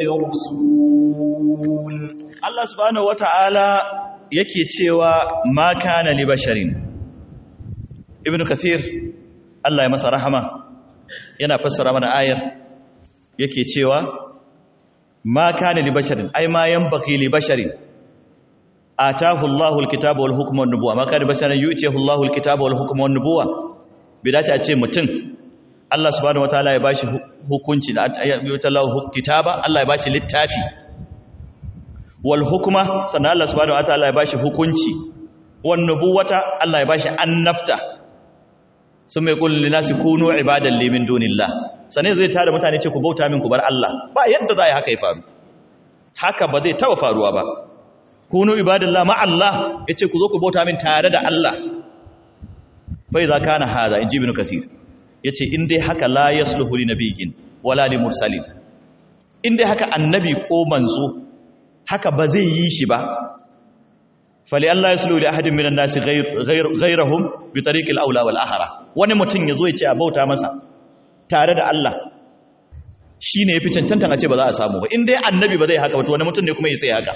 تدرسون الله سبحانه وتعالى yake cewa ma kana li basharin ibnu kathir Allah ya masa rahama yana fassara mana ayar yake cewa ma kana li basharin ai ma yanbaghi li basharin atahu Allahu alkitaba wal hukma wan nubuwa ma kana basharan yu'tihi Allahu alkitaba wal hukma wan nubuwa bidace a ce mutum Allah subhanahu wataala ya bashi hukunci da yu'ti Allahu kitaba Allah ya bashi littafi wal hukma sannan Allah subhanahu wataala ya bashi hukunci wan nubuwata Allah ya bashi annafta sun mai kullu linasi kunu ibadan li min dunillah sanai zai tare mutane ce ku bauta min ku bar Allah ba yadda za a yi haka ya faru haka ba zai taba faruwa ba kunu ibadallah ma Allah yace ku zo ku bauta min tare da Allah fa idza kana hada inji ibn kathir yace in dai haka la yasluhu li nabiyyin wala li mursalin in dai haka annabi ko manzo haka ba zai yi shi ba fali Allah yasluhu li ahadin minan nasi ghayrahum bi tariqil aula wal ahra wani mutum yazo ya ce a bauta masa tare da Allah shine yafi cancantan a ce ba za a samu ba in dai annabi ba zai haka ba to wani mutum ne kuma ya sai haka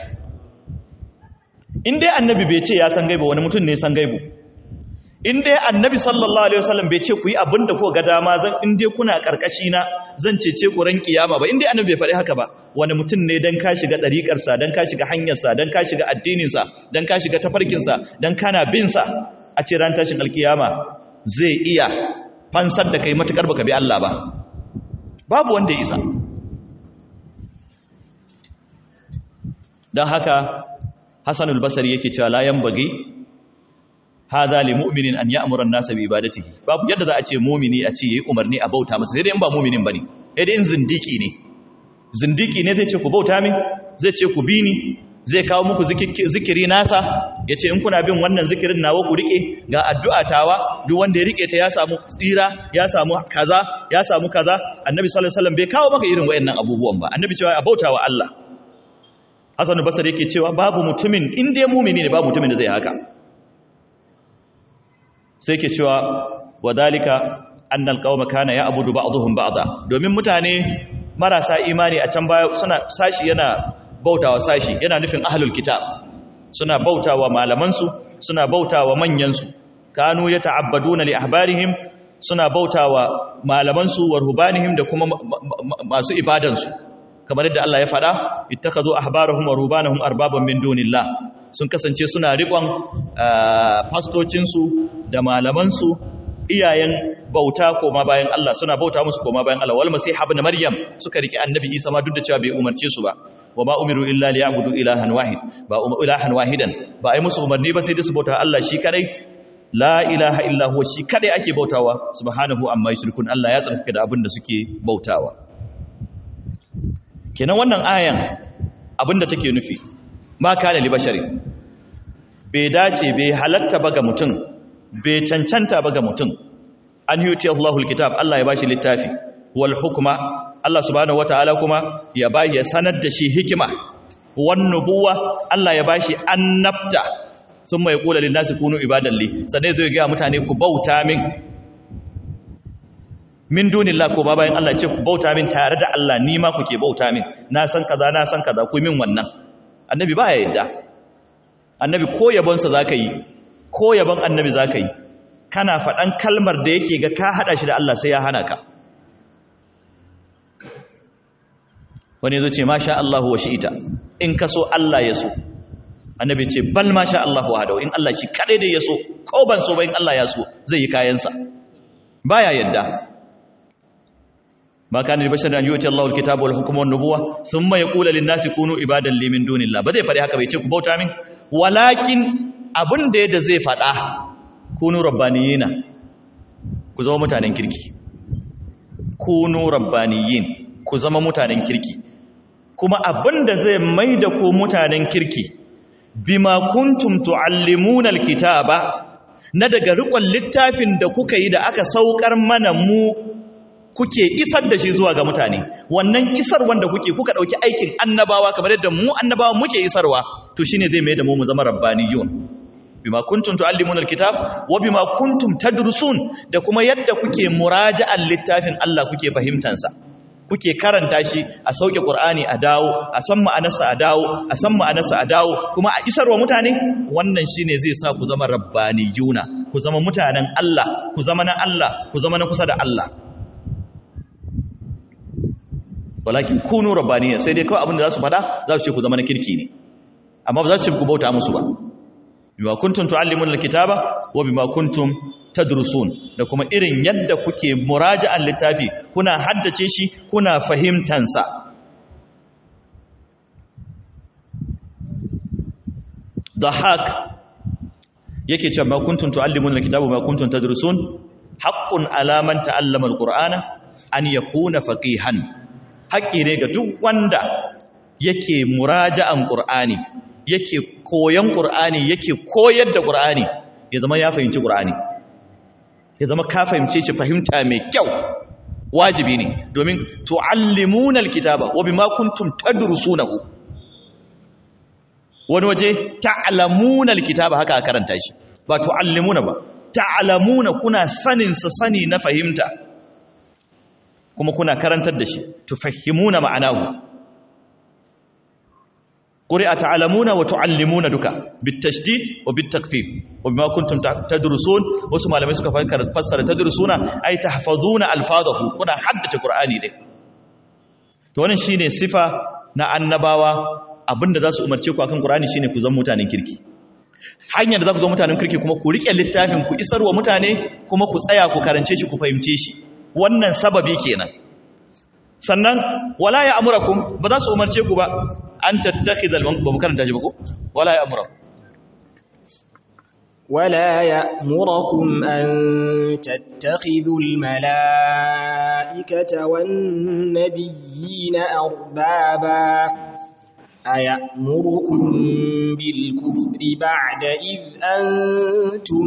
in dai annabi bai ce ya san gaibu wani mutum ne san gaibu in dai annabi sallallahu alaihi wasallam bai ce ku yi abin da ko ga dama zan in dai kuna karkashi na zan cece ku ran kiyama ba in dai annabi bai faɗi haka ba wani mutum ne dan ka shiga ɗariƙar sa dan ka shiga hanyar sa dan ka shiga addinin sa dan ka shiga tafarkin sa dan kana bin sa a ce ran tashin alkiyama zai iya fansar da kai matukar baka bi Allah ba babu wanda ya isa dan haka Hassanul Basri yake cewa la yanbaghi hadha li mu'minin an ya'mura an-nasa bi ibadatihi babu yadda za a ce mu'mini a ce yayi umarni a bauta masa sai dai in ba mu'minin bane sai dai in zindiki ne zindiki ne zai ce ku bauta min zai ce ku bi ni zai kawo muku zikiri nasa yace in kuna bin wannan zikirin nawa ku rike ga addu'a tawa duk wanda ya rike ta ya samu tsira ya samu kaza ya samu kaza annabi sallallahu alaihi wasallam bai kawo maka irin wayannan abubuwan ba annabi cewa a bautawa Allah Hassan Basri yake cewa babu mutumin in dai mumini ne babu mutumin da zai haka sai ke cewa wadalika annal qauma kana ya'budu ba'dhum ba'dha domin mutane marasa imani a can baya suna sashi yana bautawa sashi yana nufin ahlul kitab suna bautawa malaman su suna bautawa manyan su kanu yata'abbaduna li ahbarihim suna bautawa malaman su wa rubanihim da kuma masu ibadan su kamar yadda Allah ya faɗa ittakhadhu ahbarahum wa rubanahum arbaban min dunillah sun kasance suna riƙon fastocinsu da malamansu iyayen bauta koma bayan Allah suna bauta musu koma bayan Allah wal masih ibn maryam suka riki annabi isa ma duk da cewa bai umarce su ba wa ma umiru illa liya'budu ilahan wahid ba ilahan wahidan ba ai musu umarni ba sai dai su bauta Allah shi kadai la ilaha illa huwa shi kadai ake bautawa subhanahu amma yushrikun Allah ya tsarkake da abin da suke bautawa kenan wannan ayan abin da take nufi ma kana li bashari bai dace bai halatta ba ga mutum bai cancanta ba ga mutum an yuti Allahul kitab Allah ya bashi littafi wal hukma Allah subhanahu wataala kuma ya bashi ya sanar da shi hikima wan nubuwa Allah ya bashi annabta sun mai kula lin nasi kunu ibadalli sannan zai ga mutane ku bauta min min dunillah ko ba bayan Allah ce ku bauta min tare da Allah ni ma kuke bauta min na san kaza na san kaza ku min wannan annabi ba ya yadda annabi ko yabonsa zaka yi ko yabon annabi zaka yi kana faɗan kalmar da yake ga ka haɗa shi da Allah sai ya hana ka wani zo ce masha Allah wa shi'ita in ka so Allah ya so annabi ce bal masha Allah wa hadau in Allah shi kadai da ya so ko ban so ba in Allah ya so zai yi kayansa baya yadda ma kana bashar an yuti Allah alkitaba wal hukma wan nubuwa thumma yaqulu lin nasi kunu ibadan li min dunillah ba zai faɗi haka bai ce ku bauta min walakin abin da yadda zai faɗa kunu rabbaniyina ku zama mutanen kirki kunu rabbaniyin ku zama mutanen kirki kuma abinda zai mai da ku mutanen kirki bima kuntum tuallimuna alkitaba na daga rikon littafin da kuka yi da aka saukar mana mu kuke isar da shi zuwa ga mutane wannan isar wanda kuke kuka dauki aikin annabawa kamar yadda mu annabawa muke isarwa to shine zai mai da mu mu zama rabbaniyun bima kuntum tuallimuna alkitab wa bima kuntum tadrusun da kuma yadda kuke muraja'an littafin Allah kuke fahimtan sa kuke karanta shi a sauke qur'ani a dawo a san ma'anarsa a dawo a san ma'anarsa a dawo kuma a isarwa mutane wannan shine zai sa ku zama rabbaniyuna ku zama mutanen Allah ku zama na Allah ku zama na kusa da Allah walakin kunu rabbaniya sai dai kawai abin da za su fada za su ce ku zama na kirki ne amma ba za su ce ku bauta musu ba bima kuntum tuallimuna alkitaba wa bima kuntum tadrusun da kuma irin yadda kuke muraja'an littafi kuna haddace shi kuna fahimtan sa dahak yake cewa ma kuntum tuallimuna alkitaba wa ma kuntum tadrusun haqqun ala man ta'allama alqur'ana an yakuna faqihan haƙƙi ne ga duk wanda yake muraja'an qur'ani yake koyan ƙur'ani yake koyar da ƙur'ani ya zama ya fahimci ƙur'ani ya zama ka fahimce shi fahimta mai kyau wajibi ne domin tu'allimuna alkitaba wa bima kuntum tadrusunahu wani waje ta'lamuna alkitaba haka a karanta shi ba tu'allimuna ba ta'lamuna kuna sanin sa sani na fahimta kuma kuna karantar da shi tufahimuna ma'anahu قرئ تعلمون وتعلمون duka بالتشديد وبالتخفيف وبما كنتم تدرسون wasu malamai suka fassara tadrusuna ay tahfazuna alfazahu kuna haddace qur'ani dai to wannan shine sifa na annabawa abinda za su umarce ku akan qur'ani shine ku zama mutanen kirki hanyar da za ku zama mutanen kirki kuma ku rike littafin ku isarwa mutane kuma ku tsaya ku karance shi ku fahimce shi wannan sababi kenan sannan wala ya amurakum ba za su umarce ku ba an tattakhidha al ba mu karanta shi ba ko wala ya amurakum ولا يأمركم أن تتخذوا الملائكة والنبيين أربابا أيأمركم بالكفر بعد إذ أنتم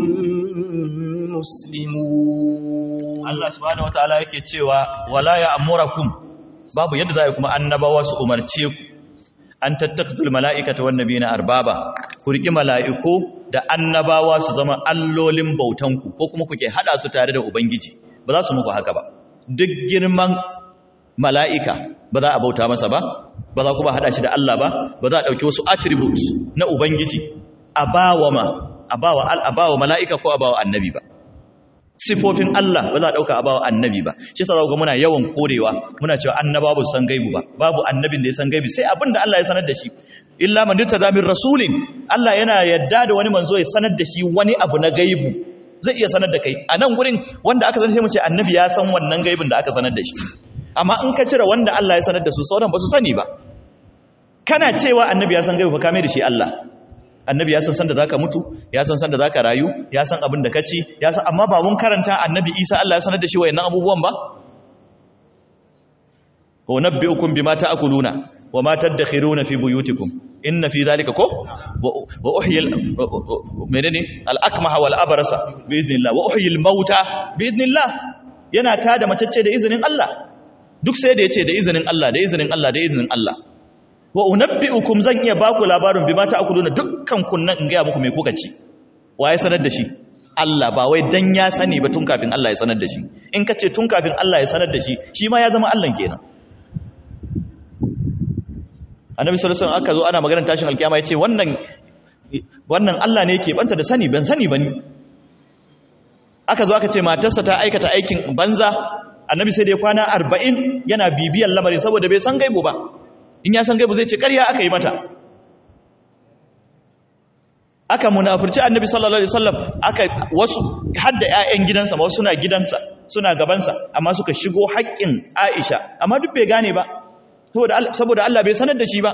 مسلمون Allah subhanahu wataala yake cewa wala ya amurakum babu yadda za kuma annabawa su umarce ku an tattakhidul mala'ikata wan nabiyina arbaba ku riki mala'iku da annabawa su zama allolin bautanku ko kuma kuke hada su tare da ubangiji ba za su muku haka ba duk girman mala'ika ba za a bauta masa ba ba za kuma hada shi da Allah ba ba za a dauki wasu attributes na ubangiji a bawa ma a bawa al a bawa mala'ika ko a bawa annabi ba sifofin Allah ba za a ɗauka a bawa annabi ba shi sa ga muna yawan korewa muna cewa annaba ba su san gaibu ba babu annabin da ya san gaibi sai abin da Allah ya sanar da shi illa man yutada min rasulin Allah yana yadda da wani manzo ya sanar da shi wani abu na gaibu zai iya sanar da kai a nan gurin wanda aka sanar sai mu ce annabi ya san wannan gaibin da aka sanar da shi amma in ka cire wanda Allah ya sanar da su sauran ba su sani ba kana cewa annabi ya san gaibu ba ka mai da shi Allah annabi ya san san da zaka mutu ya san san da zaka rayu ya san abin da kaci ya san amma ba mun karanta annabi Isa Allah ya sanar da shi wayannan abubuwan ba wa nabbiukum bima ta'kuluna wa ma tadakhiruna fi buyutikum inna fi dhalika ko wa uhyi menene al-akmaha wal abrasa bi idnillah wa uhyi al-mauta bi idnillah yana tada macece da izinin Allah duk sai da yace da izinin Allah da izinin Allah da izinin Allah wa unabbi'ukum zan iya baku labarin bima ta'kuluna dukkan kunnan in ga muku me kuka ci waye sanar da shi Allah ba wai dan ya sani ba tun kafin Allah ya sanar da shi in ka ce tun kafin Allah ya sanar da shi shi ma ya zama Allah kenan annabi sallallahu alaihi wasallam aka zo ana maganar tashin alkiyama yace wannan wannan Allah ne yake banta da sani ban sani bane aka zo aka ce matarsa ta aikata aikin banza annabi sai dai kwana 40 yana bibiyan lamarin saboda bai san gaibu ba in ya san gaibu zai ce ƙarya aka yi mata aka munafurci annabi sallallahu alaihi wasallam aka wasu hadda ƴaƴan gidansa ma wasu suna gidansa suna gabansa amma suka shigo haƙƙin Aisha amma duk bai gane ba saboda Allah bai sanar da shi ba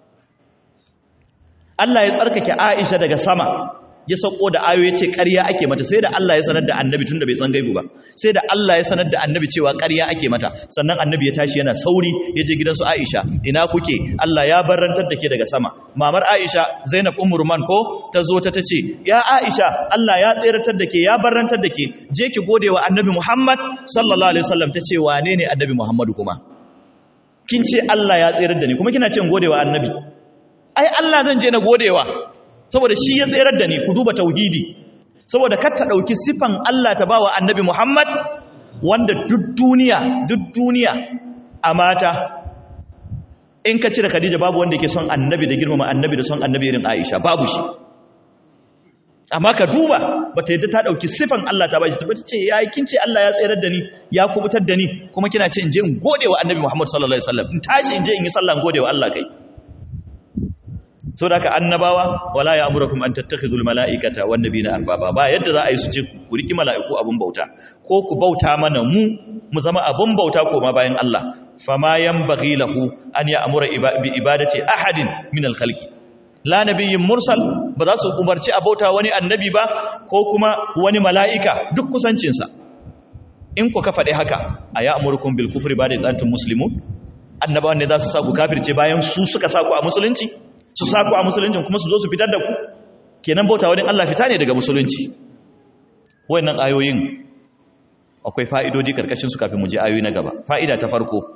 Allah ya tsarkake Aisha daga sama ya sauko da ayo ya ce ƙarya ake mata sai da Allah ya sanar da annabi tun da bai san gaibu ba sai da Allah ya sanar da annabi cewa ƙarya ake mata sannan annabi ya tashi yana sauri ya je gidansu Aisha ina kuke Allah ya barantar da ke daga sama mamar Aisha Zainab Ummur Man ko ta zo ta tace ya Aisha Allah ya tseratar da ke ya barantar da ke je ki gode wa annabi Muhammad sallallahu alaihi wasallam tace wane ne annabi Muhammadu kuma kin ce Allah ya tserar da ni kuma kina ce gode wa annabi ai Allah zan je na godewa saboda shi ya tserar da ni ku duba tauhidi saboda kar ta dauki sifan Allah ta bawa annabi Muhammad wanda duk duniya duk duniya a mata in ka cire Khadija babu wanda yake son annabi da girmama annabi da son annabi irin Aisha babu shi amma ka duba bata yadda ta dauki sifan Allah ta bashi ta ce yayi kin ce Allah ya tsayar da ni ya kubutar da ni kuma kina ce in je in gode wa annabi Muhammad sallallahu alaihi wasallam in tashi in je in yi sallah in gode wa Allah kai so da ka annabawa wala ya amurakum an tattakhizul malaikata wan nabiyina arbaba ba yadda za a yi su ce ku riki mala'iku abun bauta ko ku bauta mana mu mu zama abun bauta ko ma bayan Allah fama yanbaghi lahu an ya'mura bi ibadati ahadin min al-khalqi la nabiyyin mursal ba za su umarci a bauta wani annabi ba ko kuma wani mala'ika duk kusancinsa in ku ka faɗi haka a ya'murukum bil kufri ba da tsantin muslimun annabawan ne za su sa ku kafirce bayan su suka sa ku a musulunci su sa ku a musuluncin kuma su zo su fitar da ku kenan bauta wani Allah fita ne daga musulunci wayannan ayoyin akwai fa'idodi karkashin su kafin mu je ayoyi na gaba fa'ida ta farko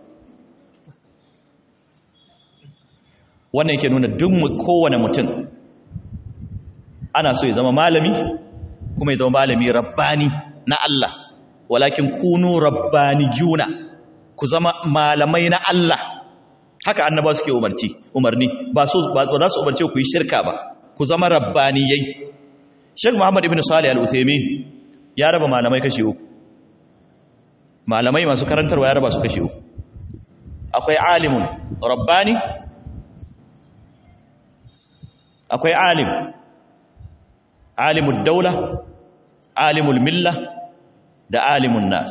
wannan yake nuna duk kowane mutum ana so ya zama malami kuma ya zama malami rabbani na Allah walakin kunu rabbaniyuna ku zama malamai na Allah haka annaba suke umarci umarni ba so ba za su umarce ku yi shirka ba ku zama rabbaniyai Sheikh Muhammad ibn Salih Al-Uthaymeen ya raba malamai kashi uku malamai masu karantarwa ya raba su kashi uku akwai alimun rabbani akwai alim alimul daula alimul milla da alimun nas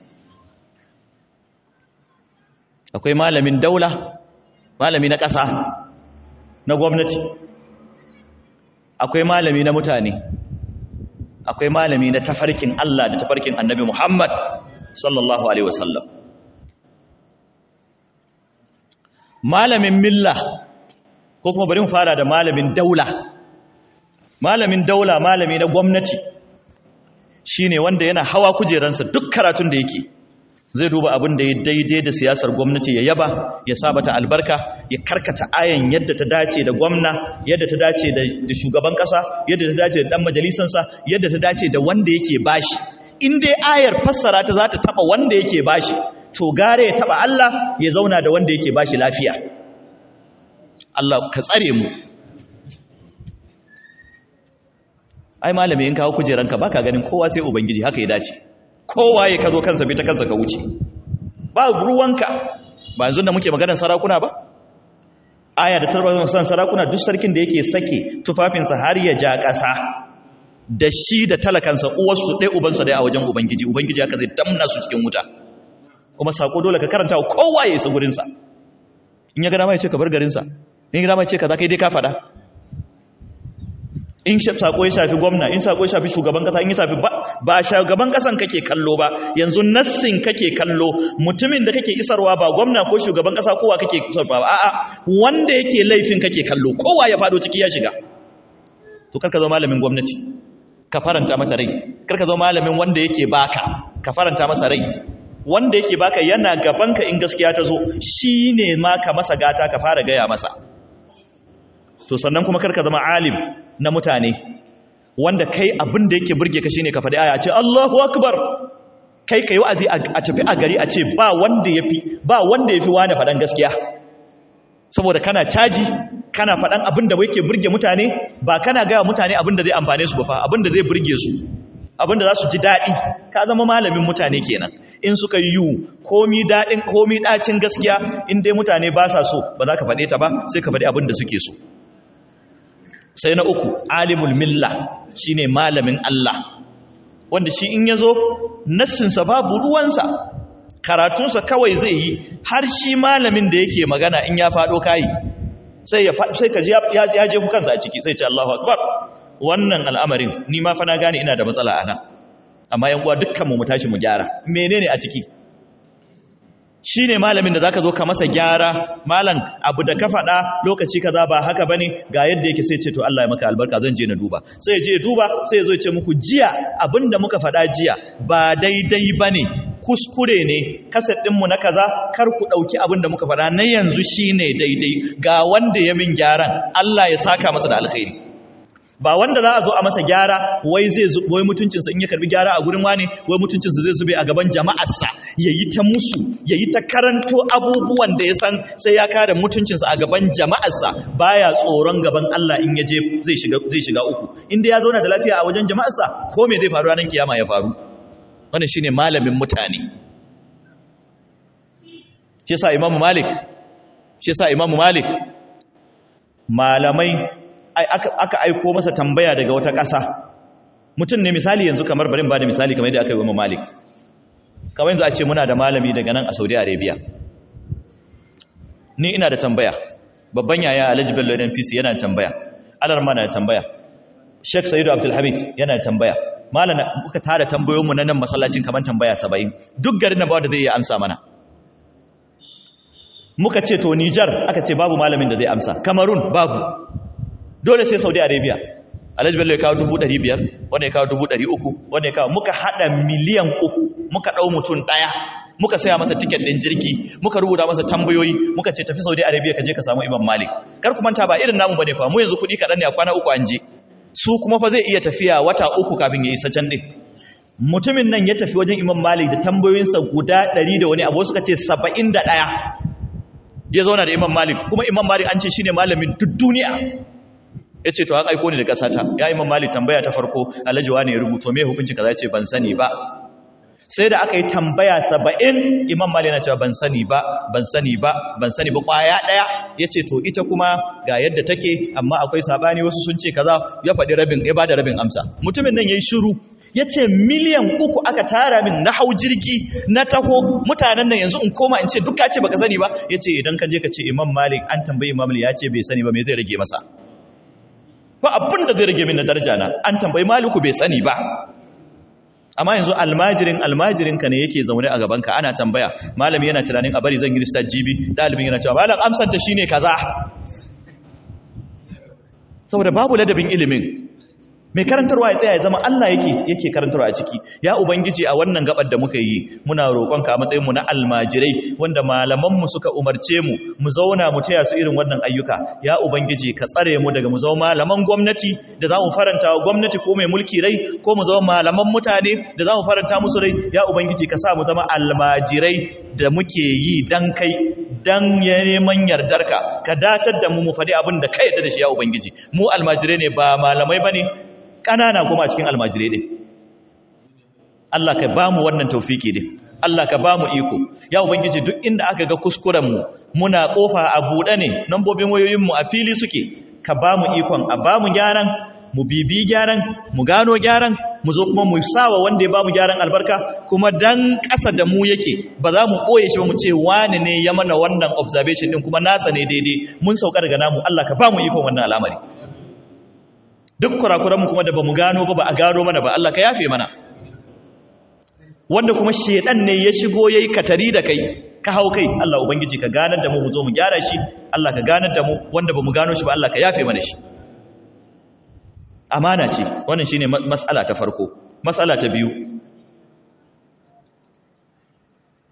akwai malamin daula malami na ƙasa na gwamnati akwai malami na mutane akwai malami na tafarkin Allah da tafarkin annabi Muhammad sallallahu alaihi wasallam malamin milla ko kuma bari mu fara da malamin daula malamin daula malami na gwamnati shine wanda yana hawa kujeransa duk karatun da yake zai duba abin da ya daidai da siyasar gwamnati ya yaba ya sabata albarka ya karkata ayan yadda ta dace da gwamna yadda ta dace da shugaban kasa yadda ta dace da dan majalisansa yadda ta dace da wanda yake bashi in dai ayar fassara ta za ta taba wanda yake bashi to gare ya taba Allah ya zauna da wanda yake bashi lafiya Allah ka tsare mu ai malami in kawo kujeranka baka ganin kowa sai ubangiji haka ya dace kowa ya kazo kansa bi ta kansa ka wuce ba ruwanka ba yanzu da muke maganar sarakuna ba aya da tarbar san sarakuna duk sarkin da yake sake tufafinsa har ya ja ƙasa da shi da talakansa uwarsu ɗaya ubansa ɗaya a wajen ubangiji ubangiji haka zai damna su cikin wuta kuma sako dole ka karanta kowa ya isa gurinsa in ya gada mai ce ka bar garinsa in ya gada mai ce ka za ka yi dai ka faɗa in sako ya shafi gwamna in sako ya shafi shugaban kasa in ya shafi ba shugaban kasan kake kallo ba yanzu nassin kake kallo mutumin da kake isarwa ba gwamna ko shugaban kasa kowa kake isarwa ba a'a wanda yake laifin kake kallo kowa ya fado ciki ya shiga to karka zo malamin gwamnati ka faranta mata rai karka zo malamin wanda yake baka ka faranta masa rai wanda yake baka yana gabanka in gaskiya ta zo shi ne ma ka masa gata ka fara gaya masa to sannan kuma karka zama alim na mutane wanda kai abin da yake burge ka shine ka faɗi aya ce Allahu akbar kai kai wa'azi a tafi a gari a ce ba wanda yafi ba wanda yafi wani faɗan gaskiya saboda kana caji kana faɗan abin da yake burge mutane ba kana gaya mutane abin da zai amfane su ba fa abin da zai burge su abin da za su ji daɗi ka zama malamin mutane kenan in suka yi yiwu komi daɗin komi ɗacin gaskiya in dai mutane ba sa so ba za ka faɗe ta ba sai ka faɗi abin da suke so sai na uku alimul milla shine malamin Allah wanda shi in ya zo nassinsa babu ruwansa karatunsa kawai zai yi har shi malamin da yake magana in ya faɗo kayi sai ya sai ka ji ya je ku kansa a ciki sai ce Allahu akbar wannan al'amarin ni ma fa na gane ina da matsala ana amma yan uwa dukkan mu mu tashi mu gyara menene a ciki shine malamin da zaka zo ka masa gyara malam abu da ka faɗa lokaci kaza ba haka bane ga yadda yake sai ce to Allah ya maka albarka zan je na duba sai je duba sai zo ya ce muku jiya abinda muka faɗa jiya ba daidai bane kuskure ne kaset ɗinmu na kaza kar ku ɗauki abin da muka faɗa na yanzu shine daidai ga wanda ya min gyaran Allah ya saka masa da alkhairi ba wanda za a zo a masa gyara wai zai wai mutuncinsa in ya karbi gyara a gurin wani wai mutuncinsa zai zube a gaban jama'arsa yayi ta musu yayi ta karanto abubuwan da ya san sai ya kare mutuncinsa a gaban jama'arsa baya tsoron gaban Allah in ya je zai shiga zai shiga uku inda ya zauna da lafiya a wajen jama'arsa ko me zai faru ranar kiyama ya faru wannan shine malamin mutane shi yasa imamu malik shi yasa imamu malik malamai aka aiko masa tambaya daga wata ƙasa mutum ne misali yanzu kamar barin ba da misali kamar yadda aka yi wa malik kamar yanzu a ce muna da malami daga nan a saudi arabia ni ina da tambaya babban yaya alhaji bello npc yana da tambaya alarma na da tambaya sheikh sayidu abdulhamid yana da tambaya malam muka tara tambayoyinmu na nan masallacin kamar tambaya saba'in duk garin na ba wanda zai iya amsa mana muka ce to nijar aka ce babu malamin da zai amsa kamarun babu dole sai saudi arabia alhaji bello ya kawo dubu ɗari biyar wanda ya kawo dubu ɗari uku wanda ya kawo muka haɗa miliyan uku muka ɗau mutum ɗaya muka saya masa tiket ɗin jirgi muka rubuta masa tambayoyi muka ce tafi saudi arabia ka je ka samu imam malik kar ku manta ba irin namu bane fa mu yanzu kuɗi kaɗan ne a kwana uku an je su kuma fa zai iya tafiya wata uku kafin ya isa can ɗin mutumin nan ya tafi wajen imam malik da tambayoyinsa guda ɗari da wani abu suka ce saba'in da ɗaya ya zauna da imam malik kuma imam malik an ce shine malamin duk duniya ya ce to an aiko ni da ƙasata ya imam malik tambaya ta farko alhaji ne ya rubuto me hukunci kaza ya ce ban sani ba sai da aka yi tambaya saba'in imam malik na cewa ban sani ba ban sani ba ban sani ba kwaya ɗaya ya ce to ita kuma ga yadda take amma akwai sabani wasu sun ce kaza ya faɗi rabin ya ba da rabin amsa mutumin nan ya yi shiru ya ce miliyan uku aka tara min na hau jirgi na taho mutanen nan yanzu in koma in ce duk ka ce baka sani ba ya ce idan ka je ka ce imam malik an tambayi imam malik ya ce bai sani ba me zai rage masa ba abin da zai rage min na daraja na an tambayi maliku bai sani ba amma yanzu almajirin almajirin ka ne yake zaune a gabanka ana tambaya malami yana tunanin a bari zan yi listar jibi dalibin yana cewa malam amsanta shine kaza saboda babu ladabin ilimin mai karantarwa ya tsaya ya zama Allah yake yake karantarwa a ciki ya ubangiji a wannan gabar da muka yi muna roƙonka a matsayin mu na almajirai wanda malaman mu suka umarce mu mu zauna mu taya su irin wannan ayyuka ya ubangiji ka tsare mu daga mu zama malaman gwamnati da za mu faranta wa gwamnati ko mai mulki rai ko mu zama malaman mutane da za mu faranta musu rai ya ubangiji ka sa mu zama almajirai da muke yi dan kai dan neman yardarka ka datar da mu mu faɗi abin da ka yarda da shi ya ubangiji mu almajirai ne ba malamai bane ƙanana kuma a cikin almajirai ɗin Allah ka ba mu wannan taufiki ɗin Allah ka ba mu iko ya ubangiji duk inda aka ga kuskurenmu muna ƙofa a buɗe ne nambobin wayoyinmu a fili suke ka ba mu ikon a ba mu gyaran mu bibi gyaran mu gano gyaran mu zo kuma mu sawa wanda ya ba mu gyaran albarka kuma dan ƙasa da mu yake ba za mu ɓoye shi ba mu ce wani ne ya mana wannan observation ɗin kuma nasa ne daidai mun sauka daga namu Allah ka ba mu ikon wannan al'amari duk kurakuranmu kuma da ba mu gano ba ba a gano mana ba Allah ka yafe mana wanda kuma shedan ne ya shigo yayi katari da kai ka hau kai Allah ubangiji ka ganar da mu mu zo mu gyara shi Allah ka ganar da mu wanda ba mu gano shi ba Allah ka yafe mana shi amana ce wannan shine mas'ala ta farko mas'ala ta biyu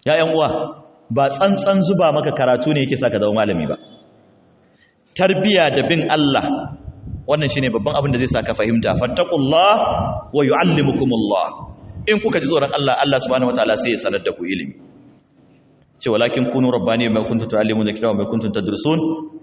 ya yan uwa ba tsantsan zuba maka karatu ne yake saka zama malami ba tarbiya da bin Allah wannan shine babban abin da zai saka fahimta fattaqullah wa yuallimukumullah in kuka ji tsoron Allah Allah subhanahu wataala sai ya sanar da ku ilimi ce walakin kunu rabbani ma kuntum tuallimuna kitaba ma kuntum tadrusun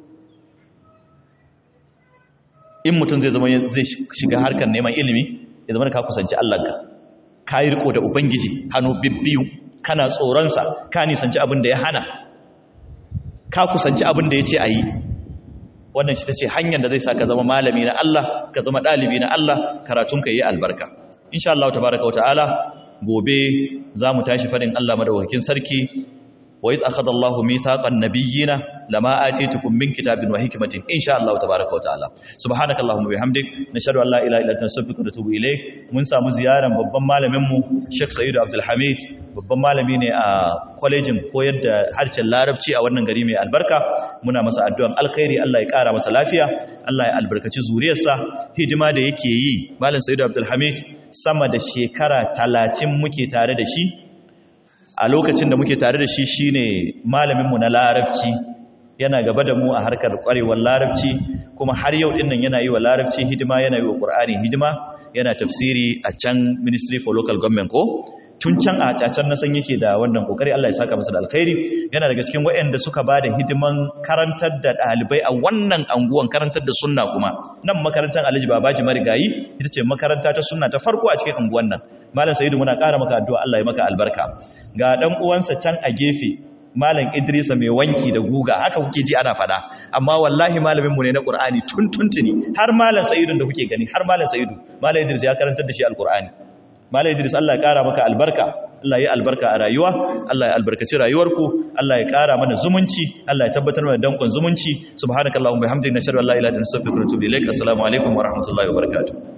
in mutum zai zama zai shiga harkar neman ilimi ya zama ka kusanci Allahnka ka yi riko da ubangiji hannu bibbiyu kana tsoronsa ka nisanci abin da ya hana ka kusanci abin da ya ce a yi wannan shi ta ce hanyar da zai sa ka zama malami na Allah ka zama ɗalibi na Allah karatunka yi albarka insha Allah tabaraka wa ta'ala gobe za mu tashi faɗin Allah madaukakin sarki wa idh akhadha Allahu mithaqan nabiyyina lama atitukum min kitabin wa hikmatin insha Allah tabaaraka wa ta'ala subhanaka allahumma bihamdik nashhadu an la ilaha illa anta astaghfiruka wa atubu ilayk mun samu ziyaran babban malamin mu Sheikh Sayyid Abdul Hamid babban malami ne a kwalejin koyar da harshen Larabci a wannan gari mai albarka muna masa addu'an alkhairi Allah ya kara masa lafiya Allah ya albarkaci zuriyarsa hidima da yake yi malam Sayyid Abdul Hamid sama da shekara 30 muke tare da shi a lokacin da muke tare da shi shine malaminmu na larabci yana gaba da mu a harkar kwarewar larabci kuma har yau din nan yana yi wa larabci hidima yana yi wa qur'ani hidima yana tafsiri a can ministry for local government ko tun can a cacan na san yake da wannan kokari Allah ya saka masa da alkhairi yana daga cikin waɗanda suka ba da hidiman karantar da ɗalibai a wannan anguwan karantar da sunna kuma nan makarantar Alhaji Babaji Marigayi ita ce makaranta ta sunna ta farko a cikin anguwan nan Malam Sa'idu muna ƙara maka addu'a Allah ya maka albarka ga dan uwansa can a gefe Malam Idrisa mai wanki da guga haka kuke ji ana fada amma wallahi malamin mu ne na Qur'ani tun tuntuni har Malam Sa'idu da kuke gani har Malam Sa'idu Malam Idris ya karantar da shi Al-Qur'ani Malam Idris Allah ya kara maka albarka Allah ya albarka a rayuwa Allah ya albarkaci rayuwarku Allah ya kara mana zumunci Allah ya tabbatar mana dankon zumunci subhanakallahumma bihamdika nashhadu an la ilaha illa anta astaghfiruka wa atubu ilaik assalamu alaikum wa rahmatullahi wa barakatuh